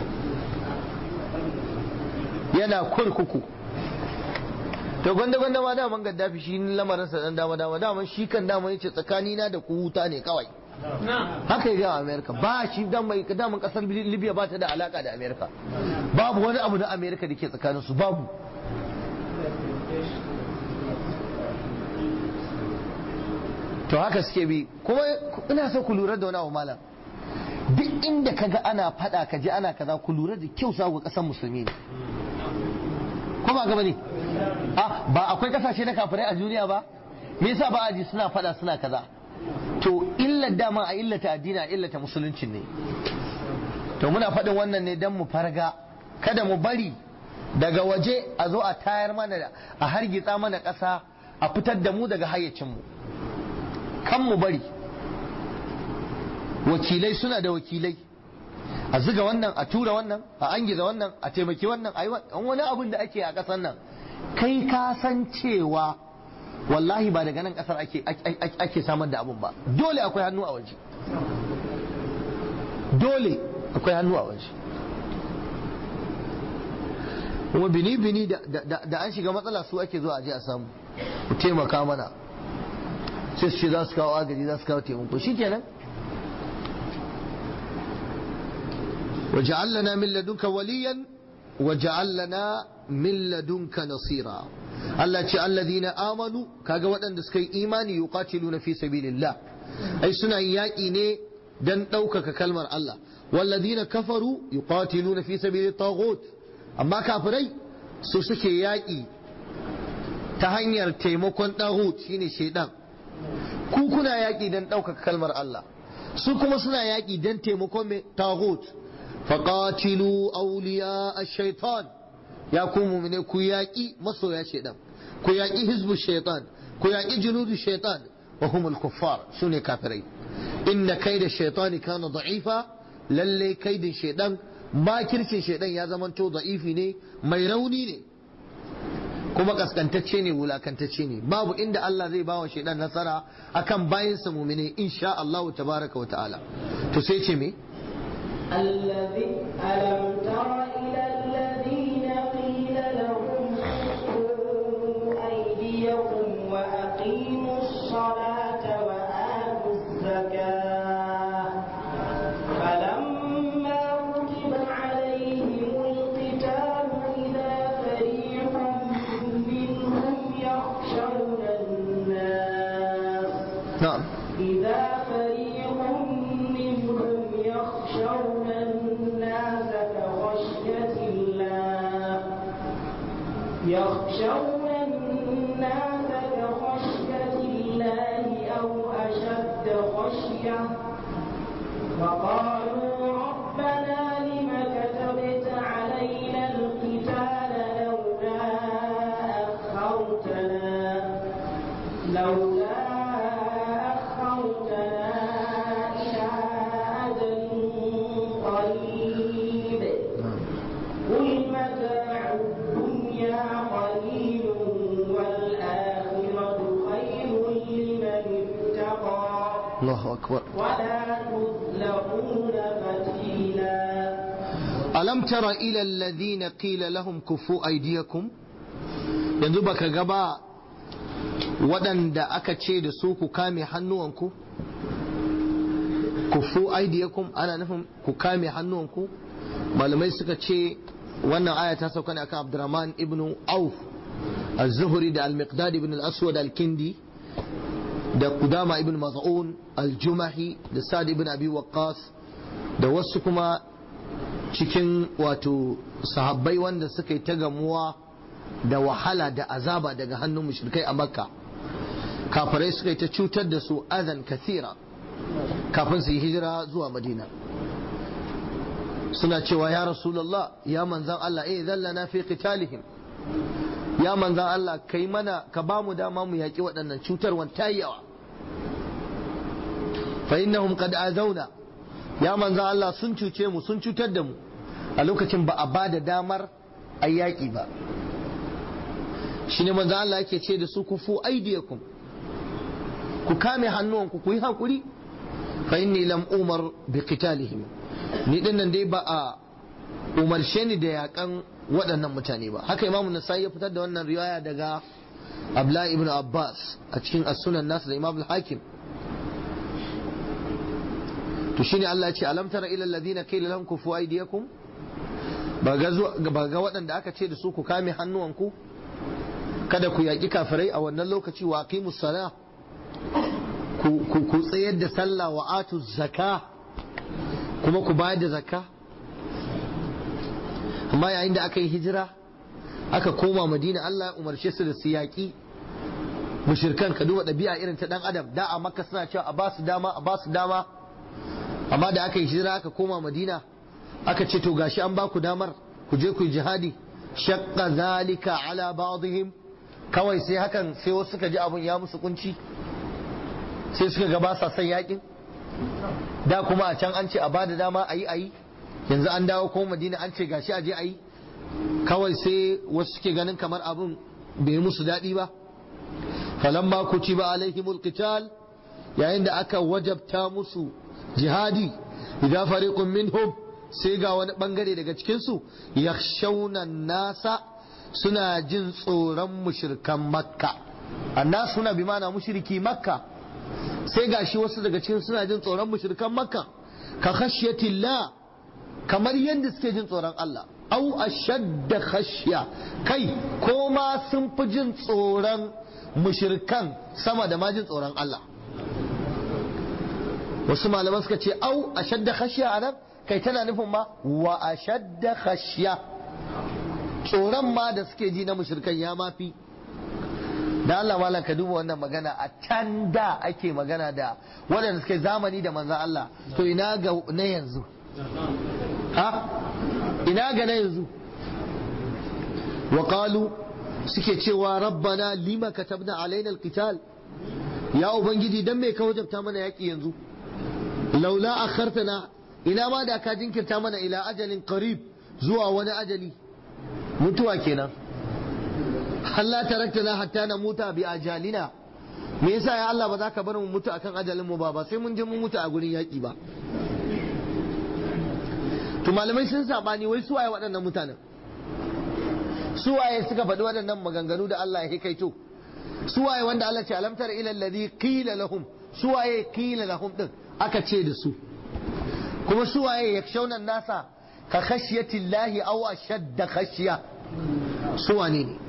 yana kurkuku to gwanda gwanda ma daman gaddafi shi lamarinsa dan dama dama daman shi kan dama yace tsakanina da ku wuta ne kawai haka ya ga amerika ba shi daman kasar libya ba ta da alaka da amerika babu wani abu na amerika da ke tsakaninsu babu to haka suke bi kuma ina so ku lura da wani abu malam duk inda kaga ana fada ka ji ana kaza ku lura da kyau sa ga kasan musulmi ne ko ba gaba ne ah ba akwai kasashe na kafirai a duniya ba me yasa ba a ji suna fada suna kaza to illar dama a illata addini a illata musulunci ne to muna faɗin wannan ne don mu farga kada mu bari daga waje a zo a tayar mana a hargitsa mana ƙasa a fitar da mu daga hayyacinmu kan mu bari wakilai suna da wakilai a ziga wannan a tura wannan a angiza wannan a taimaki wannan a yi wani abin da ake a ƙasar nan kai ka san cewa wallahi ba daga nan ƙasar ake samar da abin ba dole akwai hannu a waje dole akwai hannu a waje kuma bini-bini da an shiga matsala su ake zuwa aje a samu ku taimaka mana sai su ce za su kawo agaji za su kawo taimako shi kenan وجعل لنا من لدنك وليا وجعل لنا من لدنك نصيرا Allah ce alladhina amanu kaga waɗanda suka yi imani yuqatiluna fi sabilillah ai suna yin yaƙi ne dan ɗaukaka kalmar Allah walladhina kafaru yuqatiluna fi sabilit taghut amma kafirai su suke yaƙi ta hanyar taimakon taghut shine shaidan ku kuna yaƙi dan ɗaukaka kalmar Allah su kuma suna yaƙi dan taimakon mai taghut faqatilu awliya ash-shaytan ya ku mu'mine ku yaƙi masoya shaitan ku yaƙi hizbu shaitan ku yaƙi junudu shaitan wa humul kuffar sune kafirai inna kaida shaitani kana da'ifa lalle kaidin shaitan makircin shaitan ya zamanto da'ifi ne mai rauni ne kuma kaskantacce ne wulakantacce ne babu inda Allah zai bawa shaitan nasara akan bayansa mu'mine insha Allah tabaraka wa ta'ala to sai ce me الذي ألم تر إلى الذين قيل لهم كفوا أيديكم وأقيموا الصلاة وآتوا الزكاة فلما كتب عليهم القتال إذا فريق منهم يخشون الناس na'am إذا فريق منهم يخشون الناس كخشية الله يخشون الناس كخشية الله أو أشد خشية وقالوا ربنا لم كتبت علينا القتال لولا أخرتنا لولا أخرتنا إلى أجل قريب قل متاع الدنيا قليل والآخرة خير لمن اتقى Allahu akbar ولا تظلمون فتيلا alam tara ila alladhina qila lahum kufu aydiyakum yanzu baka ga ba waɗanda aka ce da su ku kame hannuwanku kufu aidiyakum ana nufin ku kame hannuwanku malamai suka ce wannan aya ta sauka ne akan Abdurrahman ibn Auf az-Zuhri da al-Miqdad ibn al-Aswad al-Kindi da Qudama ibn Maz'un al-Jumahi da Sa'd ibn Abi Waqqas da wasu kuma cikin wato sahabbai wanda suka yi ta gamuwa da wahala da azaba daga hannun mushrikai a Makka kafirai suka yi ta cutar da su azan kathira kafin su yi hijira zuwa Madina suna cewa ya rasulullah ya manzan Allah eh zallana fi qitalihim ya manzan Allah kai mana ka ba mu dama mu yaki waɗannan cutarwan yawa fa innahum qad azawna ya manzan Allah sun cuce mu sun cutar da mu a lokacin ba a ba da damar a yaƙi ba shine manzan Allah yake ce da su kufu aidiyakum ku kame hannuwanku ku yi hakuri fa inni lam umar bi qitalihim ni din nan dai ba a umarshe ni da yakan waɗannan mutane ba haka imam nasai ya fitar da wannan riwaya daga abla ibn abbas a cikin as-sunan nasu da imam al-hakim to shine Allah ya ce alam tara ila alladhina qila lahum kufu aydiyakum ba ga ba ga waɗanda aka ce da su ku kame hannuwanku kada ku yaƙi kafirai a wannan lokaci wa aqimus salah ku tsayar da sallah wa atu zaka kuma ku bayar da zakka amma yayin da aka yi hijira aka koma madina Allah ya umarce su da su yaƙi mushirkan ka duba ɗabi'a irin ta ɗan adam da a makka suna cewa a basu dama a basu dama amma da aka yi hijira aka koma madina aka ce to gashi an baku damar ku je ku yi jihadi shaqqa zalika ala ba'dihim kawai sai hakan sai wasu suka ji abun ya musu kunci sai suka ga ba sa son yakin da kuma a can an ce a bada dama a yi a yi yanzu an dawo ko madina an ce gashi a je a yi kawai sai wasu suke ganin kamar abin bai musu daɗi ba falamma kutiba alaihimul qital yayin da aka wajabta musu jihadi idan fariqun minhum sai ga wani bangare daga cikin su yakhshawna nasa suna jin tsoron mushrikan makka annas suna bi mana mushriki makka sai gashi wasu daga cikin suna jin tsoron mushrikan makka ka khashyatillah kamar yadda suke jin tsoron Allah au ashadda khashya kai ko ma sun fi jin tsoron mushrikan sama da ma jin tsoron Allah wasu malaman suka ce au ashadda khashya anan kai tana nufin ma wa ashadda khashya tsoron ma da suke ji na mushrikan ya mafi da Allah malam ka duba wannan magana a can da ake magana da waɗanda suke zamani da manzan Allah to ina ga na yanzu ha ina ga na yanzu wa qalu suke cewa rabbana lima katabna alaina alqital ya ubangiji dan me ka wajabta mana yaki yanzu laula akhartana ina ma da ka jinkirta mana ila ajalin qarib zuwa wani ajali mutuwa kenan Allah taraktana hatta na muta bi ajalina me yasa ya Allah ba za ka bar mu mutu akan ajalin mu ba ba sai mun je mun mutu a gurin yaki ba to malamai sun sabani wai su waye waɗannan mutanen su waye suka faɗi waɗannan maganganu da Allah ya kaito su waye wanda Allah ce alam tara ila alladhi qila lahum su waye qila lahum din aka ce da su kuma su waye yakshawna nasa ka khashyati llahi aw ashadda khashya su wane ne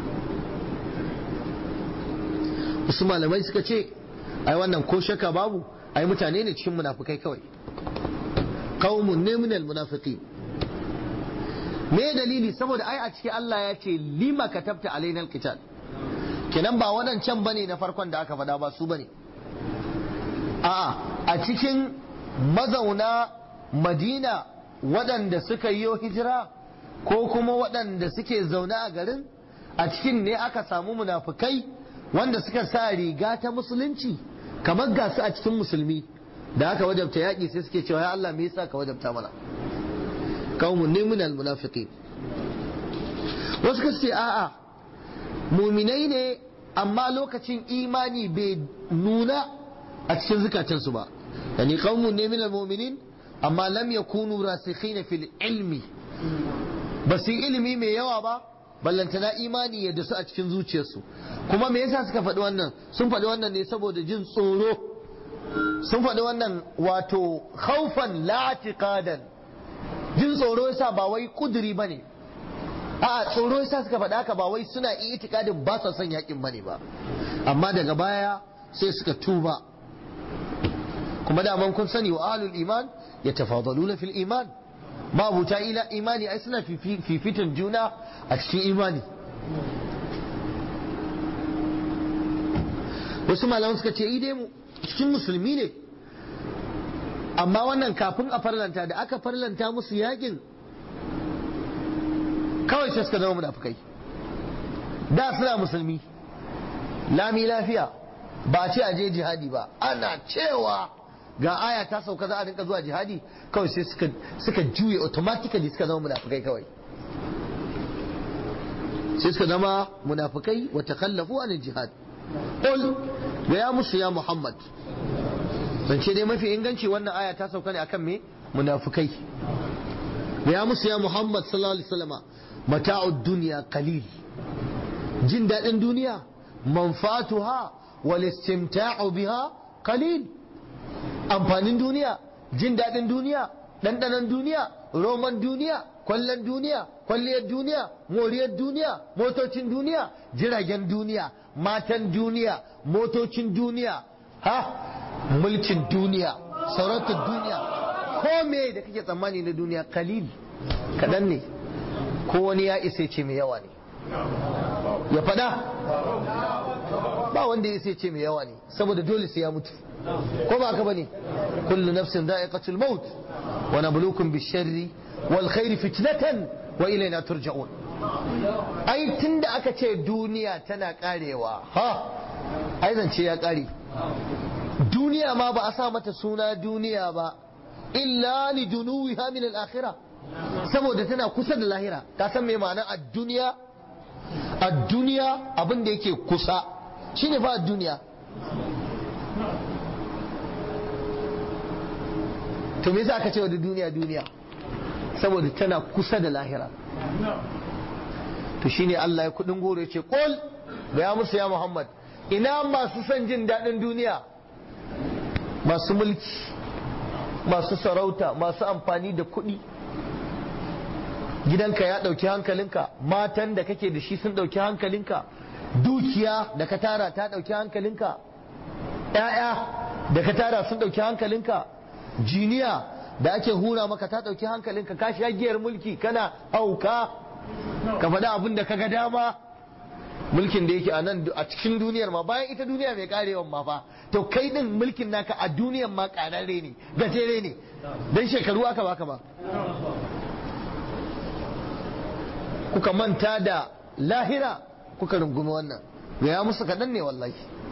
wasu malamai suka ce ai wannan ko shaka babu ai mutane ne cikin munafukai kawai qaumun ne minal munafiqin me dalili saboda ai a cikin Allah ya ce lima katabta alaina alqital kenan ba wadancan bane na farkon da aka faɗa ba su bane a'a a cikin mazauna Madina waɗanda suka yi hijira ko kuma waɗanda suke zaune a garin a cikin ne aka samu munafukai wanda suka sa riga ta musulunci kamar ga su a cikin musulmi da aka wajabta yaƙi sai suke cewa ya Allah me yasa ka wajabta mana qaumun ne minal munafiqin wasu ka ce a'a muminai ne amma lokacin imani bai nuna a cikin zukatansu ba yani qaumun ne minal mu'minin amma lam yakunu rasikhina fil ilmi ba su ilimi mai yawa ba ballantana imani yadda su a cikin zuciyarsu kuma me yasa suka faɗi wannan sun faɗi wannan ne saboda jin tsoro sun faɗi wannan wato khaufan la'atiqadan jin tsoro yasa ba wai kuduri bane a tsoro yasa suka faɗa haka ba wai suna itikadin ba su son yakin bane ba amma daga baya sai suka tuba kuma daman kun sani wa ahlul iman yatafadaluna fil iman mabuta ila imani ai suna fifitan juna a cikin imani wasu malaman suka ce idai mu cikin musulmi ne amma wannan kafin a farlanta da aka farlanta musu yakin kawai sai suka zama munafukai da suna musulmi lami lafiya ba ce a je jihadi ba ana cewa ga aya ta sauka za a rinka zuwa jihadi kawai sai suka suka juye automatically suka zama munafukai kawai sai suka zama munafukai wa takallafu an jihad qul ga ya musu ya muhammad zance dai mafi inganci wannan aya ta sauka ne akan me munafukai ga ya musu ya muhammad sallallahu alaihi wasallama mata'ud dunya qalil jin dadin duniya manfatuha wal istimta'u biha qalil amfanin duniya jin daɗin duniya ɗanɗanon duniya roman duniya kwallon duniya kwalliyar duniya moriyar duniya motocin duniya jiragen duniya matan duniya motocin duniya ha mulkin duniya sarautar duniya ko me da kake tsammani na duniya kalil kaɗan ne ko wani ya isa ce mai yawa ne ya faɗa ba wanda ya isa ce mai yawa ne saboda dole sai ya mutu ko ba ka bane kullu nafsin da'iqatul maut wa nabluukum bish-sharri wal khairi fitnatan wa ilayna turja'un ai tunda aka ce duniya tana karewa ha ai zance ya kare duniya ma ba a sa mata suna duniya ba illa li dunuwiha min al-akhirah saboda tana kusa da lahira ka san me ma'anar ad-dunya ad-dunya abin da yake kusa shine fa ad-dunya to me yasa aka ce wa duniya duniya saboda tana kusa da lahira to shine Allah ya kudin goro ya ce qul ya musu ya Muhammad ina masu son jin daɗin duniya masu mulki masu sarauta masu amfani da kuɗi gidanka ya ɗauki hankalinka matan da kake da shi sun ɗauki hankalinka dukiya da ka tara ta ɗauki hankalinka ‘ya'ya da ka tara sun ɗauki hankalinka jiniya da ake hura maka ta ɗauki hankalinka ka sha giyar mulki kana hauka ka faɗi abin da ka ga dama mulkin da yake a nan a cikin duniyar ma bayan ita duniya mai karewan ma fa to kai din mulkin naka a duniyar ma kararre ne gajere ne dan shekaru aka baka ba kuka manta da lahira kuka rungumi wannan ga ya musu kaɗan ne wallahi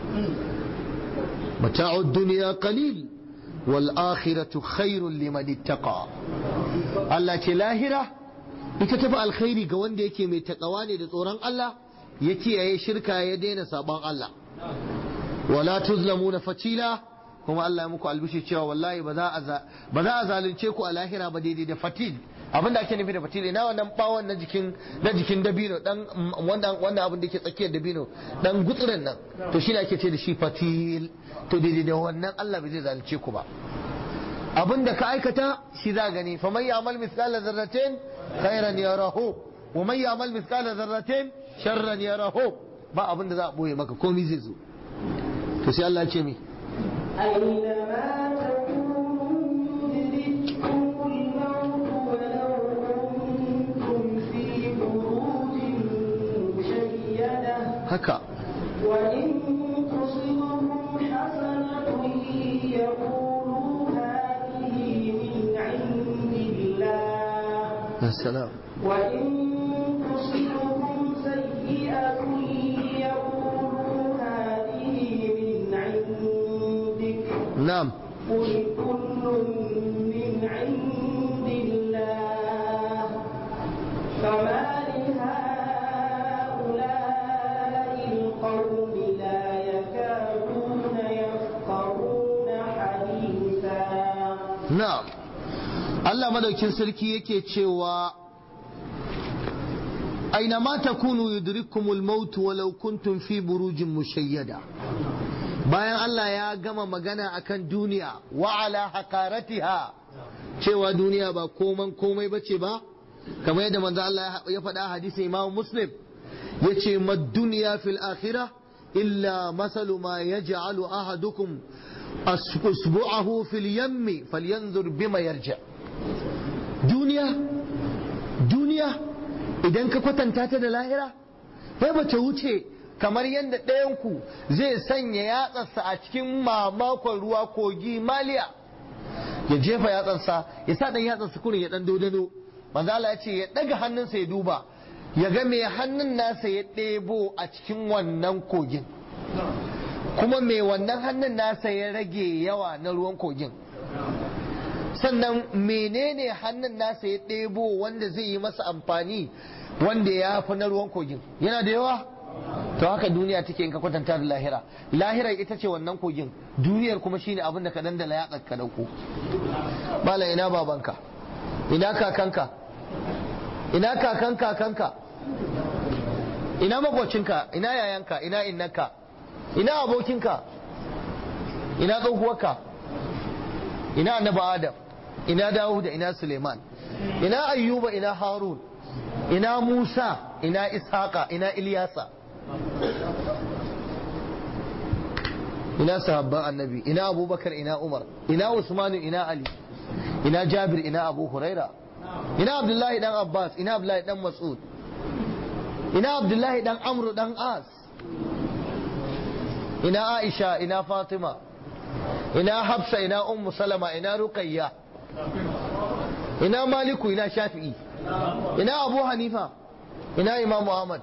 mata'ud duniya qalil wal akhiratu khairun liman ittaqa Allah ce lahira ita tafi alkhairi ga wanda yake mai takawa ne da tsoron Allah ya kiyaye shirka ya daina sabon Allah wala tuzlamuna fatila kuma Allah ya muku albishi cewa wallahi ba za a zalunce ku a lahira ba daidai da fatil abin da ake nufi da fatil ina wannan bawon na jikin na jikin dabino dan wannan wannan abin da yake tsakiyar dabino dan gutsuren nan to shi ne ake ce da shi fatil to daidai da wannan Allah bai zai zalunce ku ba abin da ka aikata shi za gani fa man ya'mal mithqala dharratin khairan yarahu wa man ya'mal mithqala dharratin sharran yarahu ba abin da za a boye maka komai zai zo to sai Allah ya ce mi أينما تكونوا يدرككم الموت ولو كنتم في بروج مشيدة haka وإن تصبهم حسنة يقولوا هذه من عند الله ya salam وإن تصبهم سيئة يقولوا هذه من عندك na'am قل كل من عند الله فما لهؤلاء القوم لا يكادون يفقهون حديثا na'am Allah madaukin sarki yake cewa aina ma takunu yudrikumul maut walau kuntum fi burujin mushayyada bayan Allah ya gama magana akan duniya wa ala haqaratiha cewa duniya ba koman komai bace ba kamar yadda manzo Allah ya faɗa hadisin Imam Muslim yace mad dunya fil akhirah illa masalu ma yaj'alu ahadukum asbu'ahu fil yammi falyanzur bima yarja duniya duniya idan ka kwatanta ta da lahira sai ba ta wuce kamar yadda ɗayanku zai sanya yatsarsa a cikin mamakon ruwa kogi maliya ya jefa yatsarsa ya sa ɗan yatsarsa kurin ya ɗan dodano manzo Allah ya ce ya ɗaga hannunsa ya duba ya ga me hannun nasa ya ɗebo a cikin wannan kogin kuma me wannan hannun nasa ya rage yawa na ruwan kogin sannan menene hannun nasa ya ɗebo wanda zai yi masa amfani wanda ya fi na ruwan kogin yana da yawa to haka duniya take in ka kwatanta da lahira lahira ita ce wannan kogin duniyar kuma shine abin da ka dandala ya ka dauko bala ina babanka ina kakanka ina kakan kakanka ina makocinka ina yayanka ina innanka ina abokinka ina tsohuwarka ina annabi adam ina dawuda ina suleiman ina ayyuba ina harun ina musa ina ishaqa ina ilyasa ina sahabban annabi ina abubakar ina umar ina usmanu ina ali ina jabir ina abu huraira ina abdullahi dan abbas ina abdullahi dan mas'ud ina abdullahi dan amru dan as ina aisha ina fatima ina hafsa ina ummu salama ina ruqayya ina maliku ina shafi'i ina abu hanifa ina imam ahmad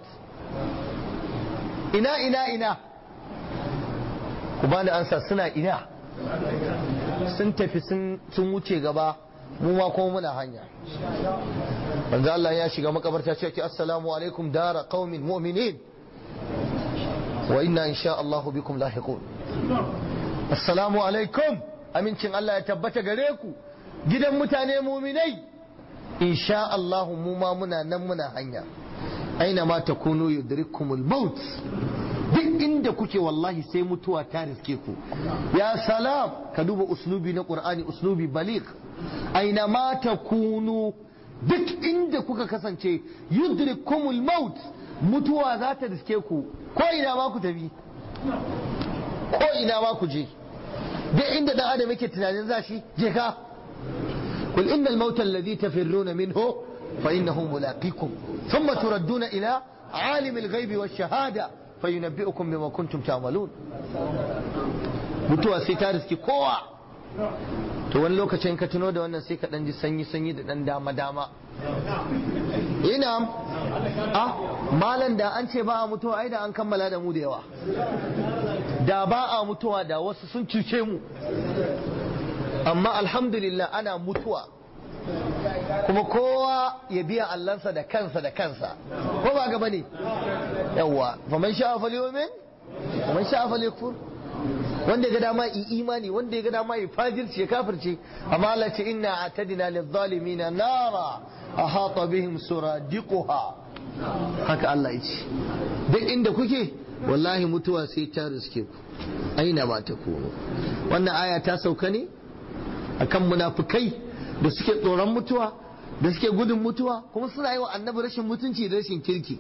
ina ina ina ku bani ansa suna ina sun tafi sun wuce gaba mu ma kuma muna hanya manzo Allah ya shiga makabarta ce assalamu alaikum dara qaumin mu'minin wa inna insha Allah bikum lahiqun assalamu alaikum amincin Allah ya tabbata gare ku gidan mutane muminai insha Allah mu ma muna nan muna hanya aina ma takunu yudrikumul maut duk inda kuke wallahi sai mutuwa ta riske ku ya salam ka duba uslubi na qur'ani uslubi baligh aina ma takunu duk inda kuka kasance yudrikumul maut mutuwa za ta riske ku ko ina ma ku tafi ko ina ma ku je duk inda dan adam yake tunanin za shi je ka kul innal mauta alladhi tafirruna minhu fa innahu mulaqikum thumma turadduna ila عالم الغيب والشهادة فينبئكم بما كنتم تعملون mutuwa sai ta riski kowa to wani lokacin ka tuno da wannan sai ka dan ji sanyi sanyi da dan dama dama ina ah malan da an ce ba a mutuwa ai da an kammala da mu da yawa da ba a mutuwa da wasu sun cuce mu amma alhamdulillah ana mutuwa kuma kowa ya biya allansa da kansa da kansa ko ba gaba ne yawwa faman sha'a falyumin faman sha'a falyakfur wanda ya ga dama yi imani wanda ya ga dama yi fajirci ya kafirce amma Allah ce inna atadina lidh-dhalimina nara ahata bihim suradiquha haka Allah ya ce duk inda kuke wallahi mutuwa sai ta riske ku aina ba ta kono wannan aya ta sauka ne akan munafukai da suke tsoron mutuwa da suke gudun mutuwa kuma suna yi wa annabi rashin mutunci da rashin kirki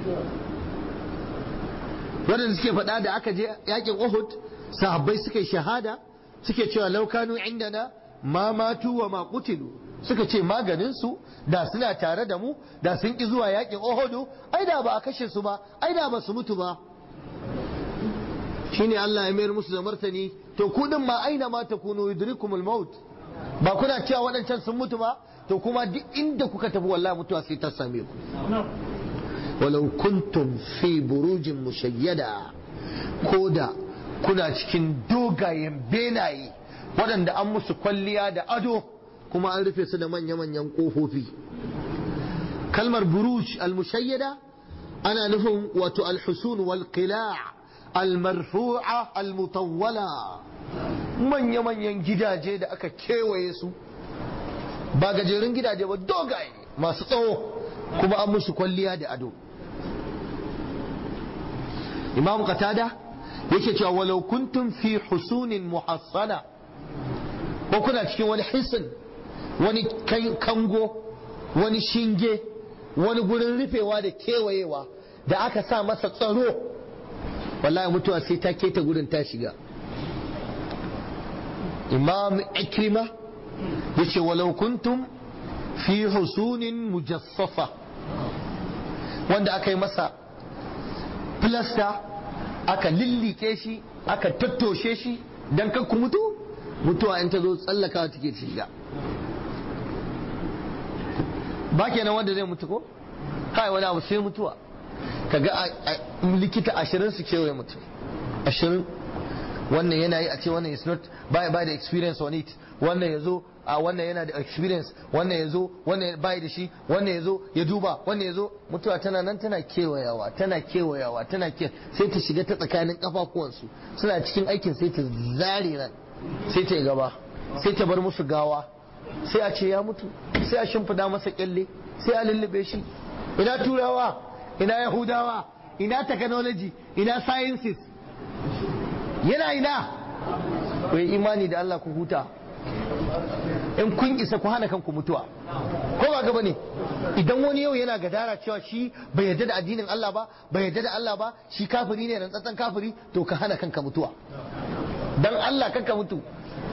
waɗanda suke faɗa da aka je yakin Uhud sahabbai suka yi shahada suke cewa laukanu indana ma matu wa ma qutilu suka ce maganin su da suna tare da mu da sun ki zuwa yakin Uhud ai da ba a kashe su ba ai da ba su mutu ba shine Allah ya mayar musu da martani to ku din ma aina ma takunu yudrikumul maut ba kuna cewa waɗancan sun mutu ba to kuma duk inda kuka tafi wallahi mutuwa sai ta same ku walau kuntum fi burujin mushayyada ko da kuna cikin dogayen benaye waɗanda an musu kwalliya da ado kuma an rufe su da manya-manyan ƙofofi kalmar buruj al-mushayyada ana nufin wato al-husun wal qila' al-marfu'a al-mutawwala manya-manyan gidaje da aka kewaye su ba gajerun gidaje ba dogaye masu tsawo kuma an musu kwalliya da ado imam qatada yake cewa walau kuntum fi husunin muhassana ko kuna cikin wani hisin wani kango wani shinge wani gurin rufewa da kewayewa da aka sa masa tsaro wallahi mutuwa sai ta keta gurin ta shiga imam ikrima yace walau kuntum fi husunin mujassafa wanda aka yi masa filasta aka lillike shi aka tattoshe shi don kan ku mutu mutuwa in ta zo tsallakawa take shiga ba kenan wanda zai mutu ko kai wani abu sai mutuwa kaga likita ashirin su kewaye mutum ashirin wannan yana yi a ce wannan is not baya ba da experience on it wannan ya zo a wannan yana da experience wannan ya zo wannan bai da shi wannan ya zo ya duba wannan ya zo mutuwa tana nan tana kewayawa tana kewayawa tana ke sai ta shiga ta tsakanin kafafuwansu suna cikin aikin sai ta zare ran sai ta yi gaba sai ta bar musu gawa sai a ce ya mutu sai a shimfida masa kyalle sai a lullube shi ina turawa ina yahudawa ina technology ina sciences yana ina ku yi imani da Allah ku huta in kun isa ku hana kanku mutuwa ko ba gaba ne idan wani yau yana gadara cewa shi bai yarda da addinin Allah ba bai yarda da Allah ba shi kafiri ne rantsatsen kafiri to ka hana kanka mutuwa dan Allah kanka mutu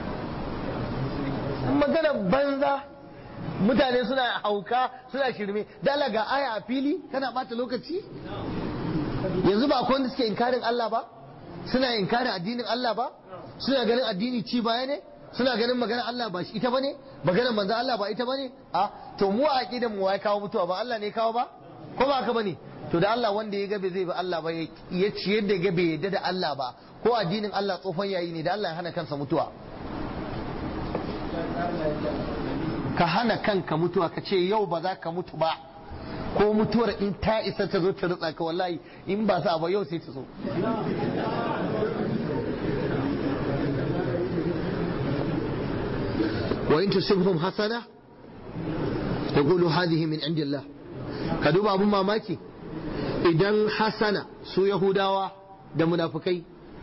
magana banza mutane suna hauka suna shirme dala ga aya a fili kana bata lokaci yanzu ba wanda suke inkarin Allah ba suna inkarin addinin Allah ba suna ganin addini ci baya ne suna ganin magana Allah ba shi ita bane magana manzo Allah ba ita bane a to mu a aqidan mu wai kawo mutuwa ba Allah ne kawo ba ko ba haka bane to da Allah wanda ya gabe zai ba Allah ba ya ciyar da gabe yadda da Allah ba ko addinin Allah tsofan yayi ne da Allah ya hana kansa mutuwa ka hana kanka mutuwa ka ce yau ba za ka mutu ba ko mutuwar in ta isa ta zo ta rutsa ka wallahi in ba sa ba yau sai ta zo wa in tusibhum hasana yaqulu hadhihi min indillah ka duba abun mamaki idan hasana su yahudawa da munafukai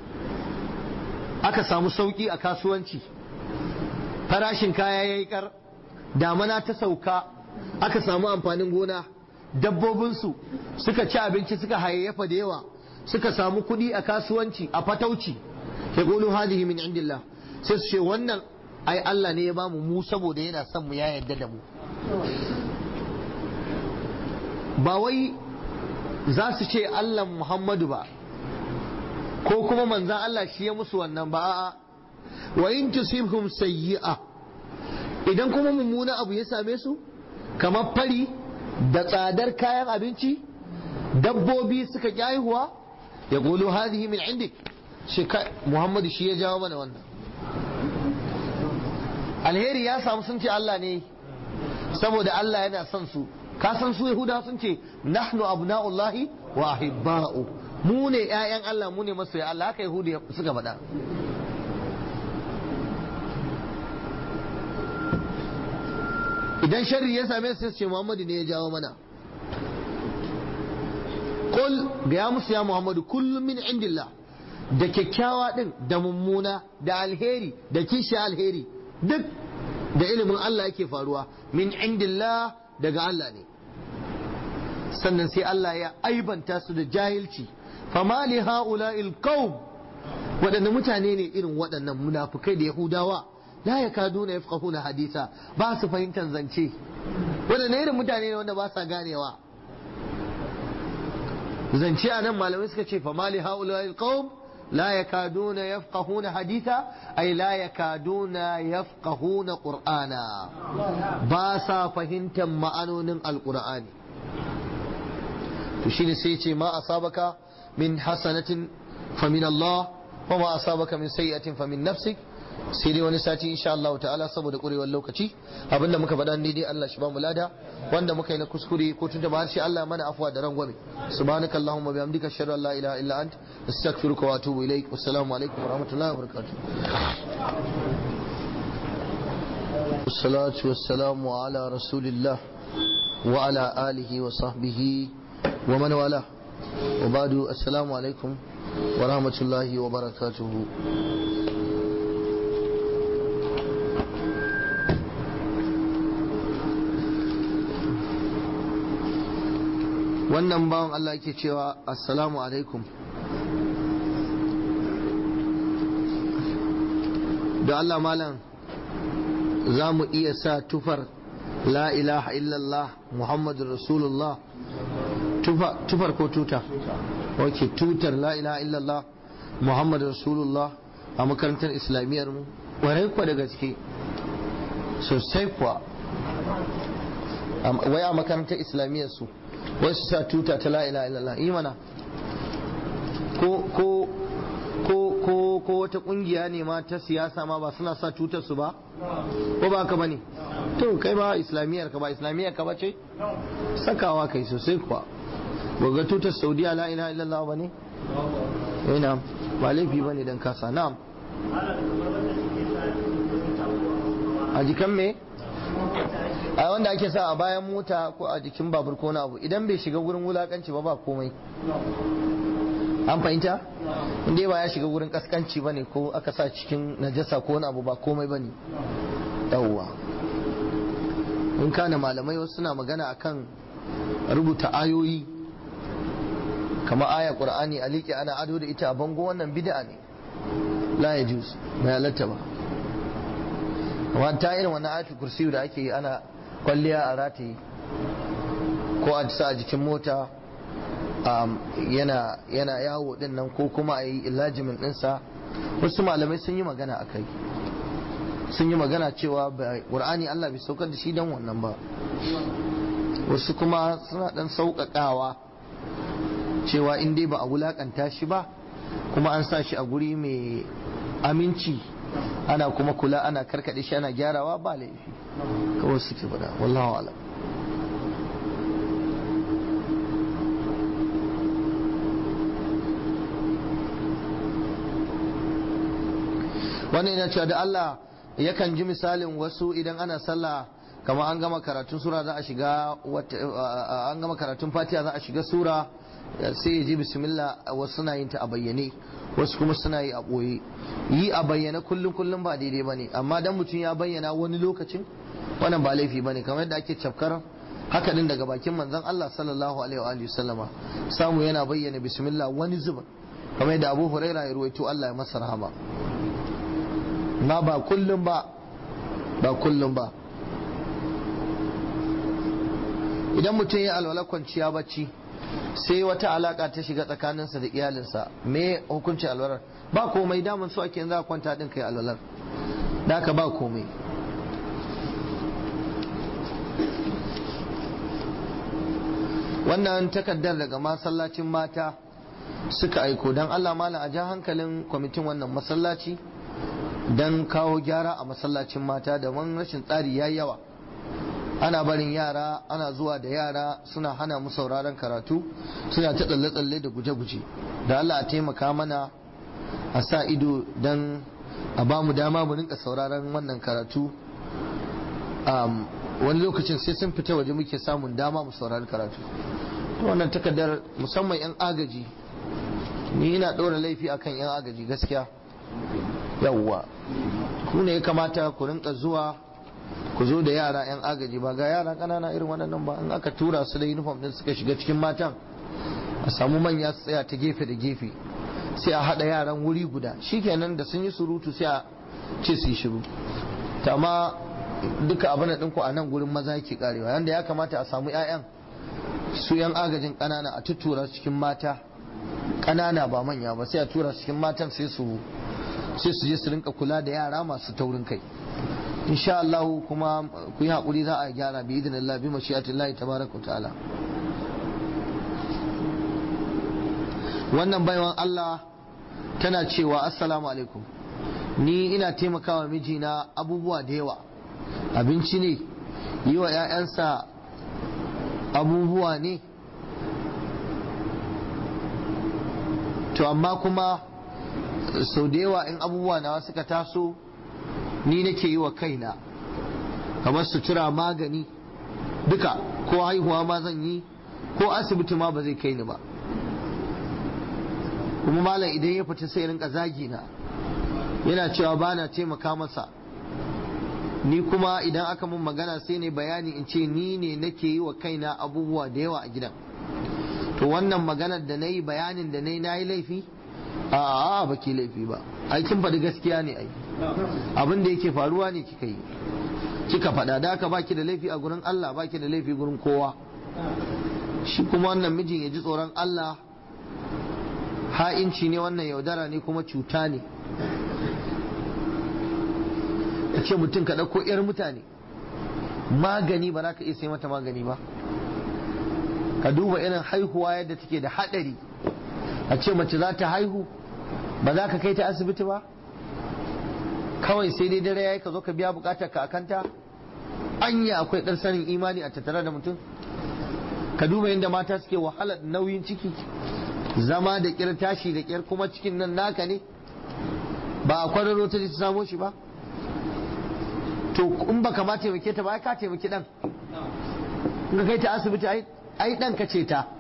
aka samu sauki a kasuwanci farashin kaya ya yi kar damana ta sauka aka samu amfanin gona dabbobinsu suka ci abinci suka hayayyafa da yawa suka samu kuɗi a kasuwanci a fatauci ya ƙulu hadihi min indillah sai su ce wannan ai Allah ne ya bamu mu saboda yana son mu ya yarda da mu ba wai za su ce Allah Muhammadu ba ko kuma manzan Allah shi ya musu wannan ba a'a wa in tusibhum sayyi'a idan kuma mummuna abu ya same su kamar fari da tsadar kayan abinci dabbobi suka haihuwa ya golo hadhihi min indik shi Muhammadu shi ya jawo mana wannan alheri ya samu sun ce Allah ne saboda Allah yana son su ka san su Yahuda sun ce nahnu abna'ullahi wa ahibba'u mu ne ƴaƴan Allah mu ne masoya Allah haka Yahudu suka faɗa idan sharri ya same su ce Muhammadu ne ya jawo mana Qul ga ya musu ya Muhammadu kullum min indillah da kyakkyawa din da mummuna da alheri da kishi alheri duk da ilimin Allah yake faruwa min indillah daga Allah ne sannan sai Allah ya aibanta su da jahilci fama li ha'ula'il qaum waɗanne mutane ne irin waɗannan munafukai da yahudawa la yakaduna yafqahuna hadisa ba su fahimtar zance waɗanne irin mutane ne wanda ba sa ganewa zance a nan malamai suka ce fama li ha'ula'il qaum لا يكادون يفقهون حديثا أي لا يكادون يفقهون قرآنا باسا فهمت معنون القرآن تشين سيتي ما أصابك من حسنة فمن الله وما أصابك من سيئة فمن نفسك sai dai wani sati insha Allah ta'ala saboda kurewar lokaci abinda muka faɗa ne dai Allah shi ba mu lada wanda muka yi na kuskure ko tunta ba harshe Allah mana afwa da rangwame subhanaka allahumma bihamdika ashhadu an la ilaha illa ant astaghfiruka wa atubu ilaik wassalamu alaikum wa rahmatullahi wa barakatuh والصلاة والسلام على رسول الله وعلى آله وصحبه ومن والاه wa badu assalamu alaikum wa rahmatullahi wa barakatuhu wannan bawan Allah yake cewa assalamu alaikum da Allah malam za mu iya sa tufar la ilaha illallah muhammadun rasulullah tufar ko tuta ok tutar la ilaha illallah muhammadun rasulullah a makarantar islamiyyar mu warai kuwa da gaske sosai kuwa wai a makarantar islamiyyar su wai su sa tuta ta la ilaha illallah imana ko ko ko ko ko wata kungiya ne ma ta siyasa ma ba suna sa tutar su ba ko ba ka bane to kai ba islamiyyar ka ba islamiyyar ka ba ce sakawa kai sosai kuwa ga tutar saudiya la ilaha illallah ba ne ina ba laifi bane dan kasa na'am a jikan me a wanda ake sa a bayan mota ko a jikin babur ko na abu idan bai shiga wurin wulakanci ba ba komai an fahimta inda ba ya shiga wurin kaskanci bane ko aka sa cikin najasa ko wani abu ba komai bane yawwa in kana malamai wasu suna magana akan rubuta ayoyi kama aya qur'ani a liƙe ana ado da ita a bango wannan bid'a ne la ya juz bai halatta ba amma ta irin wannan ayatul kursiyu da ake yi ana kwalliya a rataye ko a sa a jikin mota yana yana yawo din nan ko kuma a yi ilajimin ɗinsa wasu malamai sun yi magana a kai sun yi magana cewa ƙur'ani Allah bai saukar da shi don wannan ba wasu kuma suna ɗan sauƙaƙawa cewa in dai ba a wulaƙanta shi ba kuma an sa shi a guri mai aminci ana kuma kula ana karkaɗe shi ana gyarawa ba laifi kawai suke faɗa wallahu alam wannan yana cewa da Allah yakan ji misalin wasu idan ana sallah kama an gama karatun sura za a shiga an gama karatun fatiha za a shiga sura sai ya ji bismillah wasu suna yin ta a bayyane wasu kuma suna yi a ɓoye yi a bayyane kullum kullum ba daidai ba ne amma dan mutum ya bayyana wani lokacin wannan ba laifi ba ne kamar yadda ake cafkar haka din daga bakin manzon Allah sallallahu alaihi wa sallama samu yana bayyana bismillah wani zuba kamar yadda Abu Huraira ya ruwaito Allah ya masa rahama na ba kullum ba ba kullum ba idan mutum ya alwala kwanciya bacci sai wata alaka ta shiga tsakaninsa da iyalinsa me hukuncin alwalar ba komai damun su ake za a kwanta din kai alwalar da ka ba komai wannan takaddar daga masallacin mata suka aiko don Allah malam a ja hankalin kwamitin wannan masallaci don kawo gyara a masallacin mata da wani rashin tsari ya yawa ana barin yara ana zuwa da yara suna hana mu sauraron karatu suna ta tsalle-tsalle da guje-guje da Allah a taimaka mana a sa ido don a ba mu dama mu rinka sauraron wannan karatu wani lokacin sai sun fita waje muke samun dama mu saurari karatu wannan takardar musamman 'yan agaji ni ina ɗora laifi akan 'yan agaji gaskiya yawwa ku ne ya kamata ku rinka zuwa ku zo da yara 'yan agaji ba ga yara ƙanana irin waɗannan ba in aka tura su da uniform din suka shiga cikin matan a samu manya su tsaya ta gefe da gefe sai a haɗa yaran wuri guda shikenan da sun yi surutu sai a ce su yi shiru amma duka abin da ɗinku a nan gurin maza yake karewa yanda ya kamata a samu 'ya'yan su 'yan agajin ƙanana a tuttura cikin mata ƙanana ba manya ba sai a tura cikin matan sai su sai su je su rinka kula da yara masu taurin kai insha Allah kuma ku yi haƙuri za a gyara bi idin Allah bi mashi'atillahi tabaraka ta'ala wannan baiwan Allah tana cewa assalamu alaikum ni ina taimakawa mijina abubuwa da yawa abinci ne yi wa 'ya'yansa abubuwa ne to amma kuma sau da yawa in abubuwa nawa suka taso ni nake yi wa kaina kamar sutura magani duka ko haihuwa ma zan yi ko asibiti ma ba zai kai ni ba kuma malam idan ya fita sai rinka zagi na yana cewa ba na taimaka masa ni kuma idan aka mun magana sai ne bayani in ce ni ne nake yi wa kaina abubuwa da yawa a gidan to wannan maganar da na yi bayanin da na yi na yi laifi a ba ki laifi ba aikin faɗi gaskiya ne ai abin da yake faruwa ne kika yi kika faɗa da aka baki da laifi a gurin Allah baki da laifi gurin kowa shi kuma wannan mijin ya ji tsoron Allah ha'inci ne wannan yaudara ne kuma cuta ne a ce mutum ka ɗauko 'yar mutane magani ba za ka iya sai mata magani ba ka duba irin haihuwa yadda take da haɗari a ce mace za ta haihu ba za ka kai ta asibiti ba kawai sai dai dare yayi ka zo ka biya bukatar ka akanta anya akwai ɗan sanin imani a tattare da mutum ka duba yadda mata suke wahalar nauyin ciki zama da ƙyar tashi da ƙyar kuma cikin nan naka ne ba a kwararo ta ta samo shi ba to in baka ma taimake ta ba ka taimaki dan in ka kai ta asibiti ai dan ka ce ta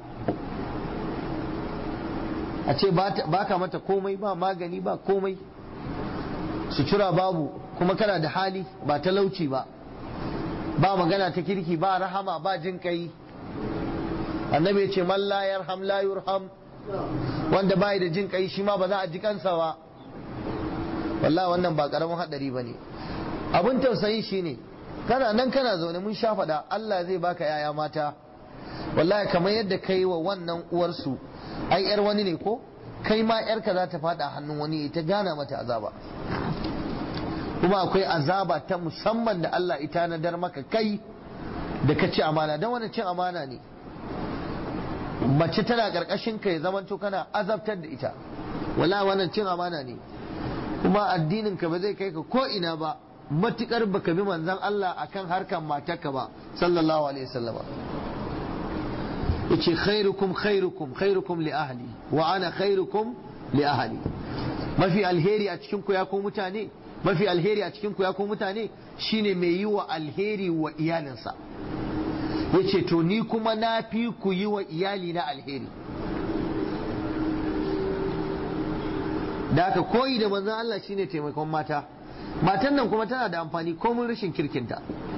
a ce ba ka mata komai ba magani ba komai sutura babu kuma kana da hali ba talauci ba ba magana ta kirki ba rahama ba jin kai annabi ya ce man la yarham la yurham wanda bai da jin kai shi ma ba za a ji kansa ba wallahi wannan ba karamin hadari bane abin tausayi shine kana nan kana zaune mun sha faɗa Allah zai baka yaya mata wallahi kamar yadda kai wa wannan uwarsu ai yar wani ne ko kai ma yarka za ta faɗa hannun wani ta gana mata azaba kuma akwai azaba ta musamman da Allah ita na dar maka kai da ka ci amana don wani cin amana ne mace tana karkashin ka ya zamanto kana azabtar da ita wala wannan cin amana ne kuma addinin ka ba zai kai ka ko ina ba matukar baka bi manzon Allah akan harkan matarka ba sallallahu alaihi wasallama yace khairukum khairukum khairukum li ahli wa ana khairukum li ahli mafi alheri a cikin ku ya ku mutane mafi alheri a cikin ku ya ku mutane shine mai yi wa alheri wa iyalinsa yace to ni kuma na fi ku yi wa iyali na alheri da aka koyi da manzon Allah shine taimakon mata matan nan kuma tana da amfani komun rashin kirkinta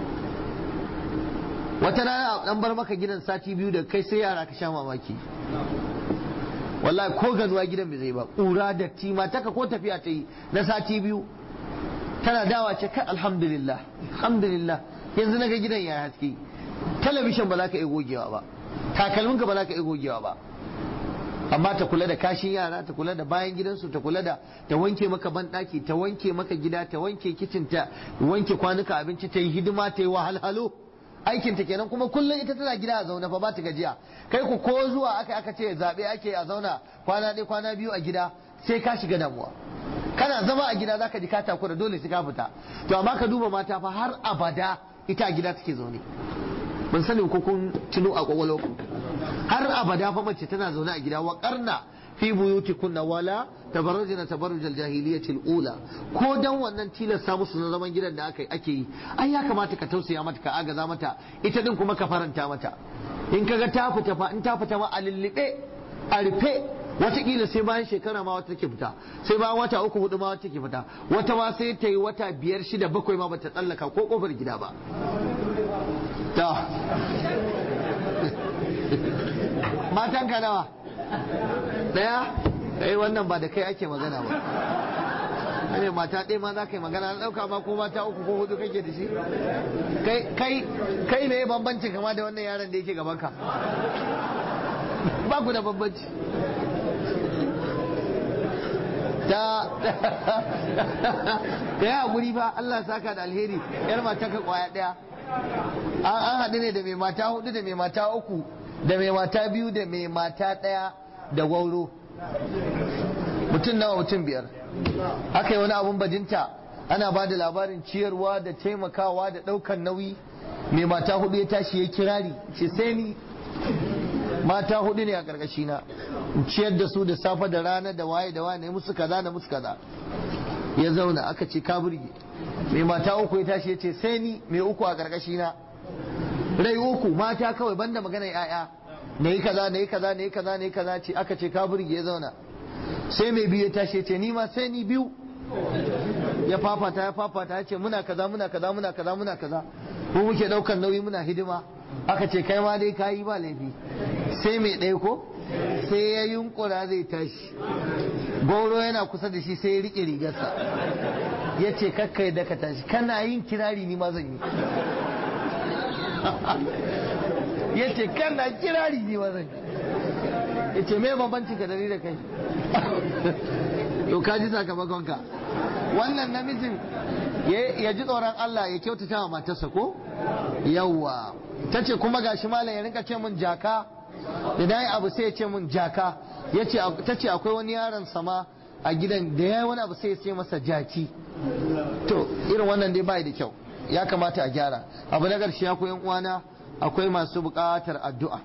wata rana dan bar maka gidan sati biyu da kai sai yara ka sha mamaki wallahi ko ganuwa gidan bai zai ba ƙura da tima taka ko tafiya ta yi na sati biyu tana dawa ce kai alhamdulillah alhamdulillah yanzu na ga gidan ya haske talabishin ba za ka iya gogewa ba takalminka ba za ka iya gogewa ba amma ta kula da kashin yara ta kula da bayan gidansu ta kula da ta wanke maka banɗaki ta wanke maka gida ta wanke kicin ta wanke kwanuka abinci ta yi hidima ta yi wahalhalu aikin ta kenan kuma kullum ita tana gida a zaune fa ba ta gajiya kai ku ko zuwa aka aka ce zabe ake a zauna kwana ɗaya kwana biyu a gida sai ka shiga damuwa kana zama a gida zaka ji ka takura dole sai ka fita to amma ka duba mata fa har abada ita a gida take zaune ban sani ko kun tuno a kwakwalwa ku har abada fa mace tana zaune a gida wa karna fi buyutikunna wala tabarrujna tabarrujal jahiliyatil ula ko dan wannan tilasta musu na zaman gidan da aka ake yi ai ya kamata ka tausaya mata ka agaza mata ita din kuma ka faranta mata in kaga ta fita fa in ta fita ma a lullube a rufe watakila sai bayan shekara ma wata take fita sai bayan wata uku hudu ma wata take fita wata ma sai ta yi wata biyar shida bakwai ma bata tsallaka ko kofar gida ba ta matan ka nawa daya eh wannan ba da kai ake magana ba ne mata ɗaya ma za ka yi magana na ɗauka ma ko mata uku ko hudu kake da shi kai kai kai ne bambancin kama da wannan yaron da yake gaban ka ba ku da bambanci ta da ya guri ba Allah saka da alheri yar mata ka kwaya ɗaya an haɗu ne da mai mata hudu da mai mata uku da mai mata biyu da mai mata ɗaya da gwauro mutum nawa mutum biyar aka yi wani abun bajinta ana ba da labarin ciyarwa da taimakawa da ɗaukan nauyi mai mata hudu ya tashi ya kirari ce sai ni mata hudu ne a ƙarƙashina ciyar da su da safe da rana da waye da waye musu kaza da musu kaza ya zauna aka ce ka burge mai mata uku ya tashi ya ce sai ni mai uku a ƙarƙashina rai uku mata kawai banda magana ya'ya na yi kaza na yi kaza na yi kaza na yi kaza ce aka ce ka burge ya zauna sai mai biyu ya tashi ce ni ma sai ni biyu ya fafata ya fafata ya ce muna kaza muna kaza muna kaza muna kaza ko muke daukan nauyi muna hidima aka ce kai ma dai kayi ba laifi sai mai ɗaya ko sai ya yunkura zai tashi goro yana kusa da shi sai ya riƙe rigarsa ya ce kakkai da ka tashi kana yin kirari ni ma zan yi ya ce kana kirari ni ma zan yi ya ce me bambancin ka da ni da kai to ka ji sakamakonka wannan namijin ya ji tsoron Allah ya kyautata wa matarsa ko yawwa ta ce kuma gashi malam ya rinka ce mun jaka idan ya abu sai ya ce mun jaka ta ce akwai wani yaron sama a gidan da ya yi wani abu sai ya ce masa jaki to irin wannan dai bai da kyau ya kamata a gyara abu na ƙarshe akwai yan uwana akwai masu buƙatar addu'a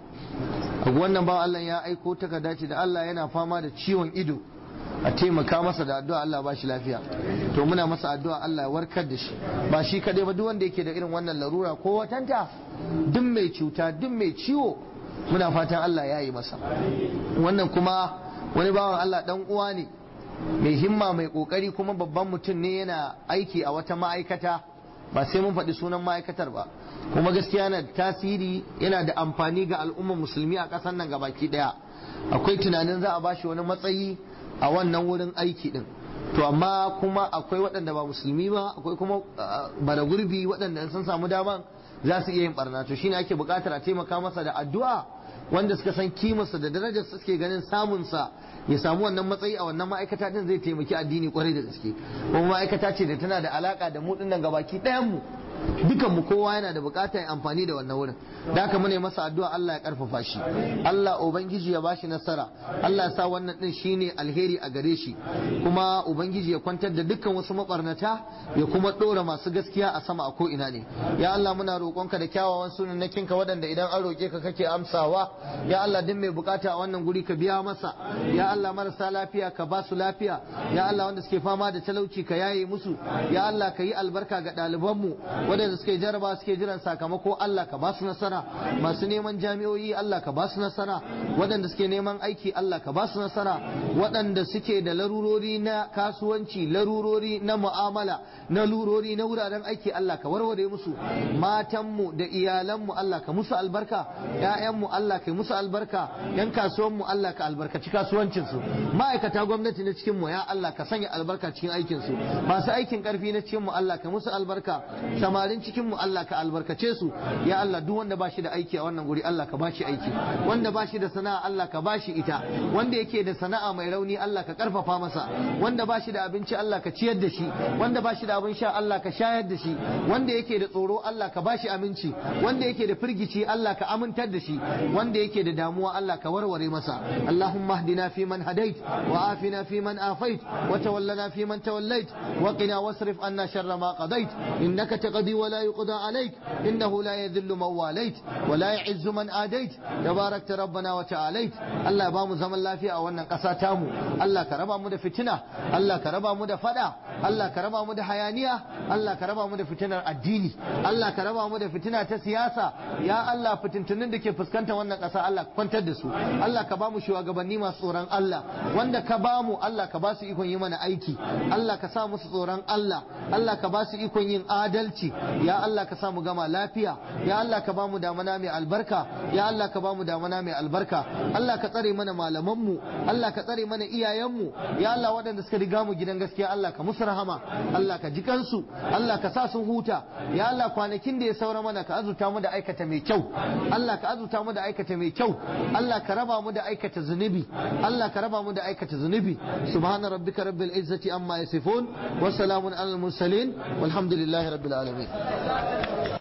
wannan ba Allah ya aiko takarda ce da Allah yana fama da ciwon ido a taimaka masa da addu'a Allah ba shi lafiya to muna masa addu'a Allah ya warkar da shi ba shi kadai ba duk wanda yake da irin wannan larura ko watanta duk mai cuta duk mai ciwo muna fatan Allah ya yi masa wannan kuma wani bawan Allah dan uwa ne mai himma mai kokari kuma babban mutum ne yana aiki a wata ma'aikata ba sai mun faɗi sunan ma'aikatar ba kuma gaskiya yana da tasiri yana da amfani ga al'ummar musulmi a ƙasar nan gabaki ɗaya akwai tunanin za a bashi wani matsayi a wannan wurin aiki din to amma kuma akwai waɗanda ba musulmi ba akwai kuma bara gurbi waɗanda sun samu daman za su iya yin barna to shine ake buƙatar a taimaka masa da addu'a wanda suka san kimarsa da darajar suke ganin samunsa ya samu wannan matsayi a wannan ma'aikata din zai taimaki addini kwarai da gaske kuma ma'aikata ce da tana da alaka da mu dinnan gabaki ɗayan mu dukan mu kowa yana da bukatar amfani da wannan wurin da haka mune masa addu'a Allah ya karfafa shi Allah ubangiji ya bashi nasara Allah ya sa wannan din shine alheri a gare shi kuma ubangiji ya kwantar da dukkan wasu mabarnata ya kuma dora masu gaskiya a sama a ko ina ne ya Allah muna roƙonka da kyawawan sunannakinka waɗanda idan an roƙe ka kake amsawa ya Allah duk mai bukata a wannan guri ka biya masa ya Allah marasa lafiya ka ba su lafiya ya Allah wanda suke fama da talauci ka yaye musu ya Allah ka yi albarka ga ɗalibanmu waɗanda suke jaraba suke jiran sakamako Allah ka ba su nasara masu neman jami'o'i Allah ka ba su nasara waɗanda suke neman aiki Allah ka ba su nasara waɗanda suke da larurori na kasuwanci larurori na mu'amala na lurori na wuraren aiki Allah ka warware musu matanmu da iyalanmu Allah ka musu albarka ƴaƴanmu Allah ka musu albarka yan kasuwanmu Allah ka albarkaci kasuwancinsu ma'aikata gwamnati na cikinmu ya Allah ka sanya albarka cikin aikinsu masu aikin karfi na cikinmu Allah ka musu albarka samarin cikin mu Allah ka albarkace su ya Allah duk wanda bashi da aiki a wannan guri Allah ka bashi aiki wanda bashi da sana'a Allah ka bashi ita wanda yake da sana'a mai rauni Allah ka karfafa masa wanda bashi da abinci Allah ka ciyar da shi wanda bashi da abin sha Allah ka shayar da shi wanda yake da tsoro Allah ka bashi aminci wanda yake da firgici Allah ka amintar da shi wanda yake da damuwa Allah ka warware masa Allahumma hdina fi man hadait wa afina fi man afait wa tawallana fi man tawallait wa qina wasrif anna sharra ma qadait innaka تقضي ولا يقضى عليك إنه لا يذل من واليت ولا يعز من آديت تباركت ربنا وتعاليت الله بامو زمن الله في أولنا قساتامو الله كربا مدى فتنة الله كربا مدى فدا الله كربا مدى حيانية الله كربا مدى فتنة الديني الله كربا مدى فتنة تسياسة يا الله فتنتنين دكي فسكنت وانا قسا الله كنت دسو الله كبامو شو أقبني ما صوران الله وانا كبامو الله كباسي يكون يمن أيكي الله كسامو صوران الله الله كباسي يكون yin adalci ya Allah ka samu gama lafiya ya Allah ka bamu damana mai albarka ya Allah ka bamu damana mai albarka Allah ka tsare mana malamanmu Allah ka tsare mana iyayenmu ya Allah waɗanda suka riga mu gidan gaskiya Allah ka musu rahama Allah ka ji kansu Allah ka sa sun huta ya Allah kwanakin da ya saura mana ka azuta mu da aikata mai kyau Allah ka azuta mu da aikata mai kyau Allah ka raba mu da aikata zunubi Allah ka raba mu da aikata zunubi subhana rabbika rabbil izzati amma yasifun wa salamun alal mursalin walhamdulillahi rabbil alamin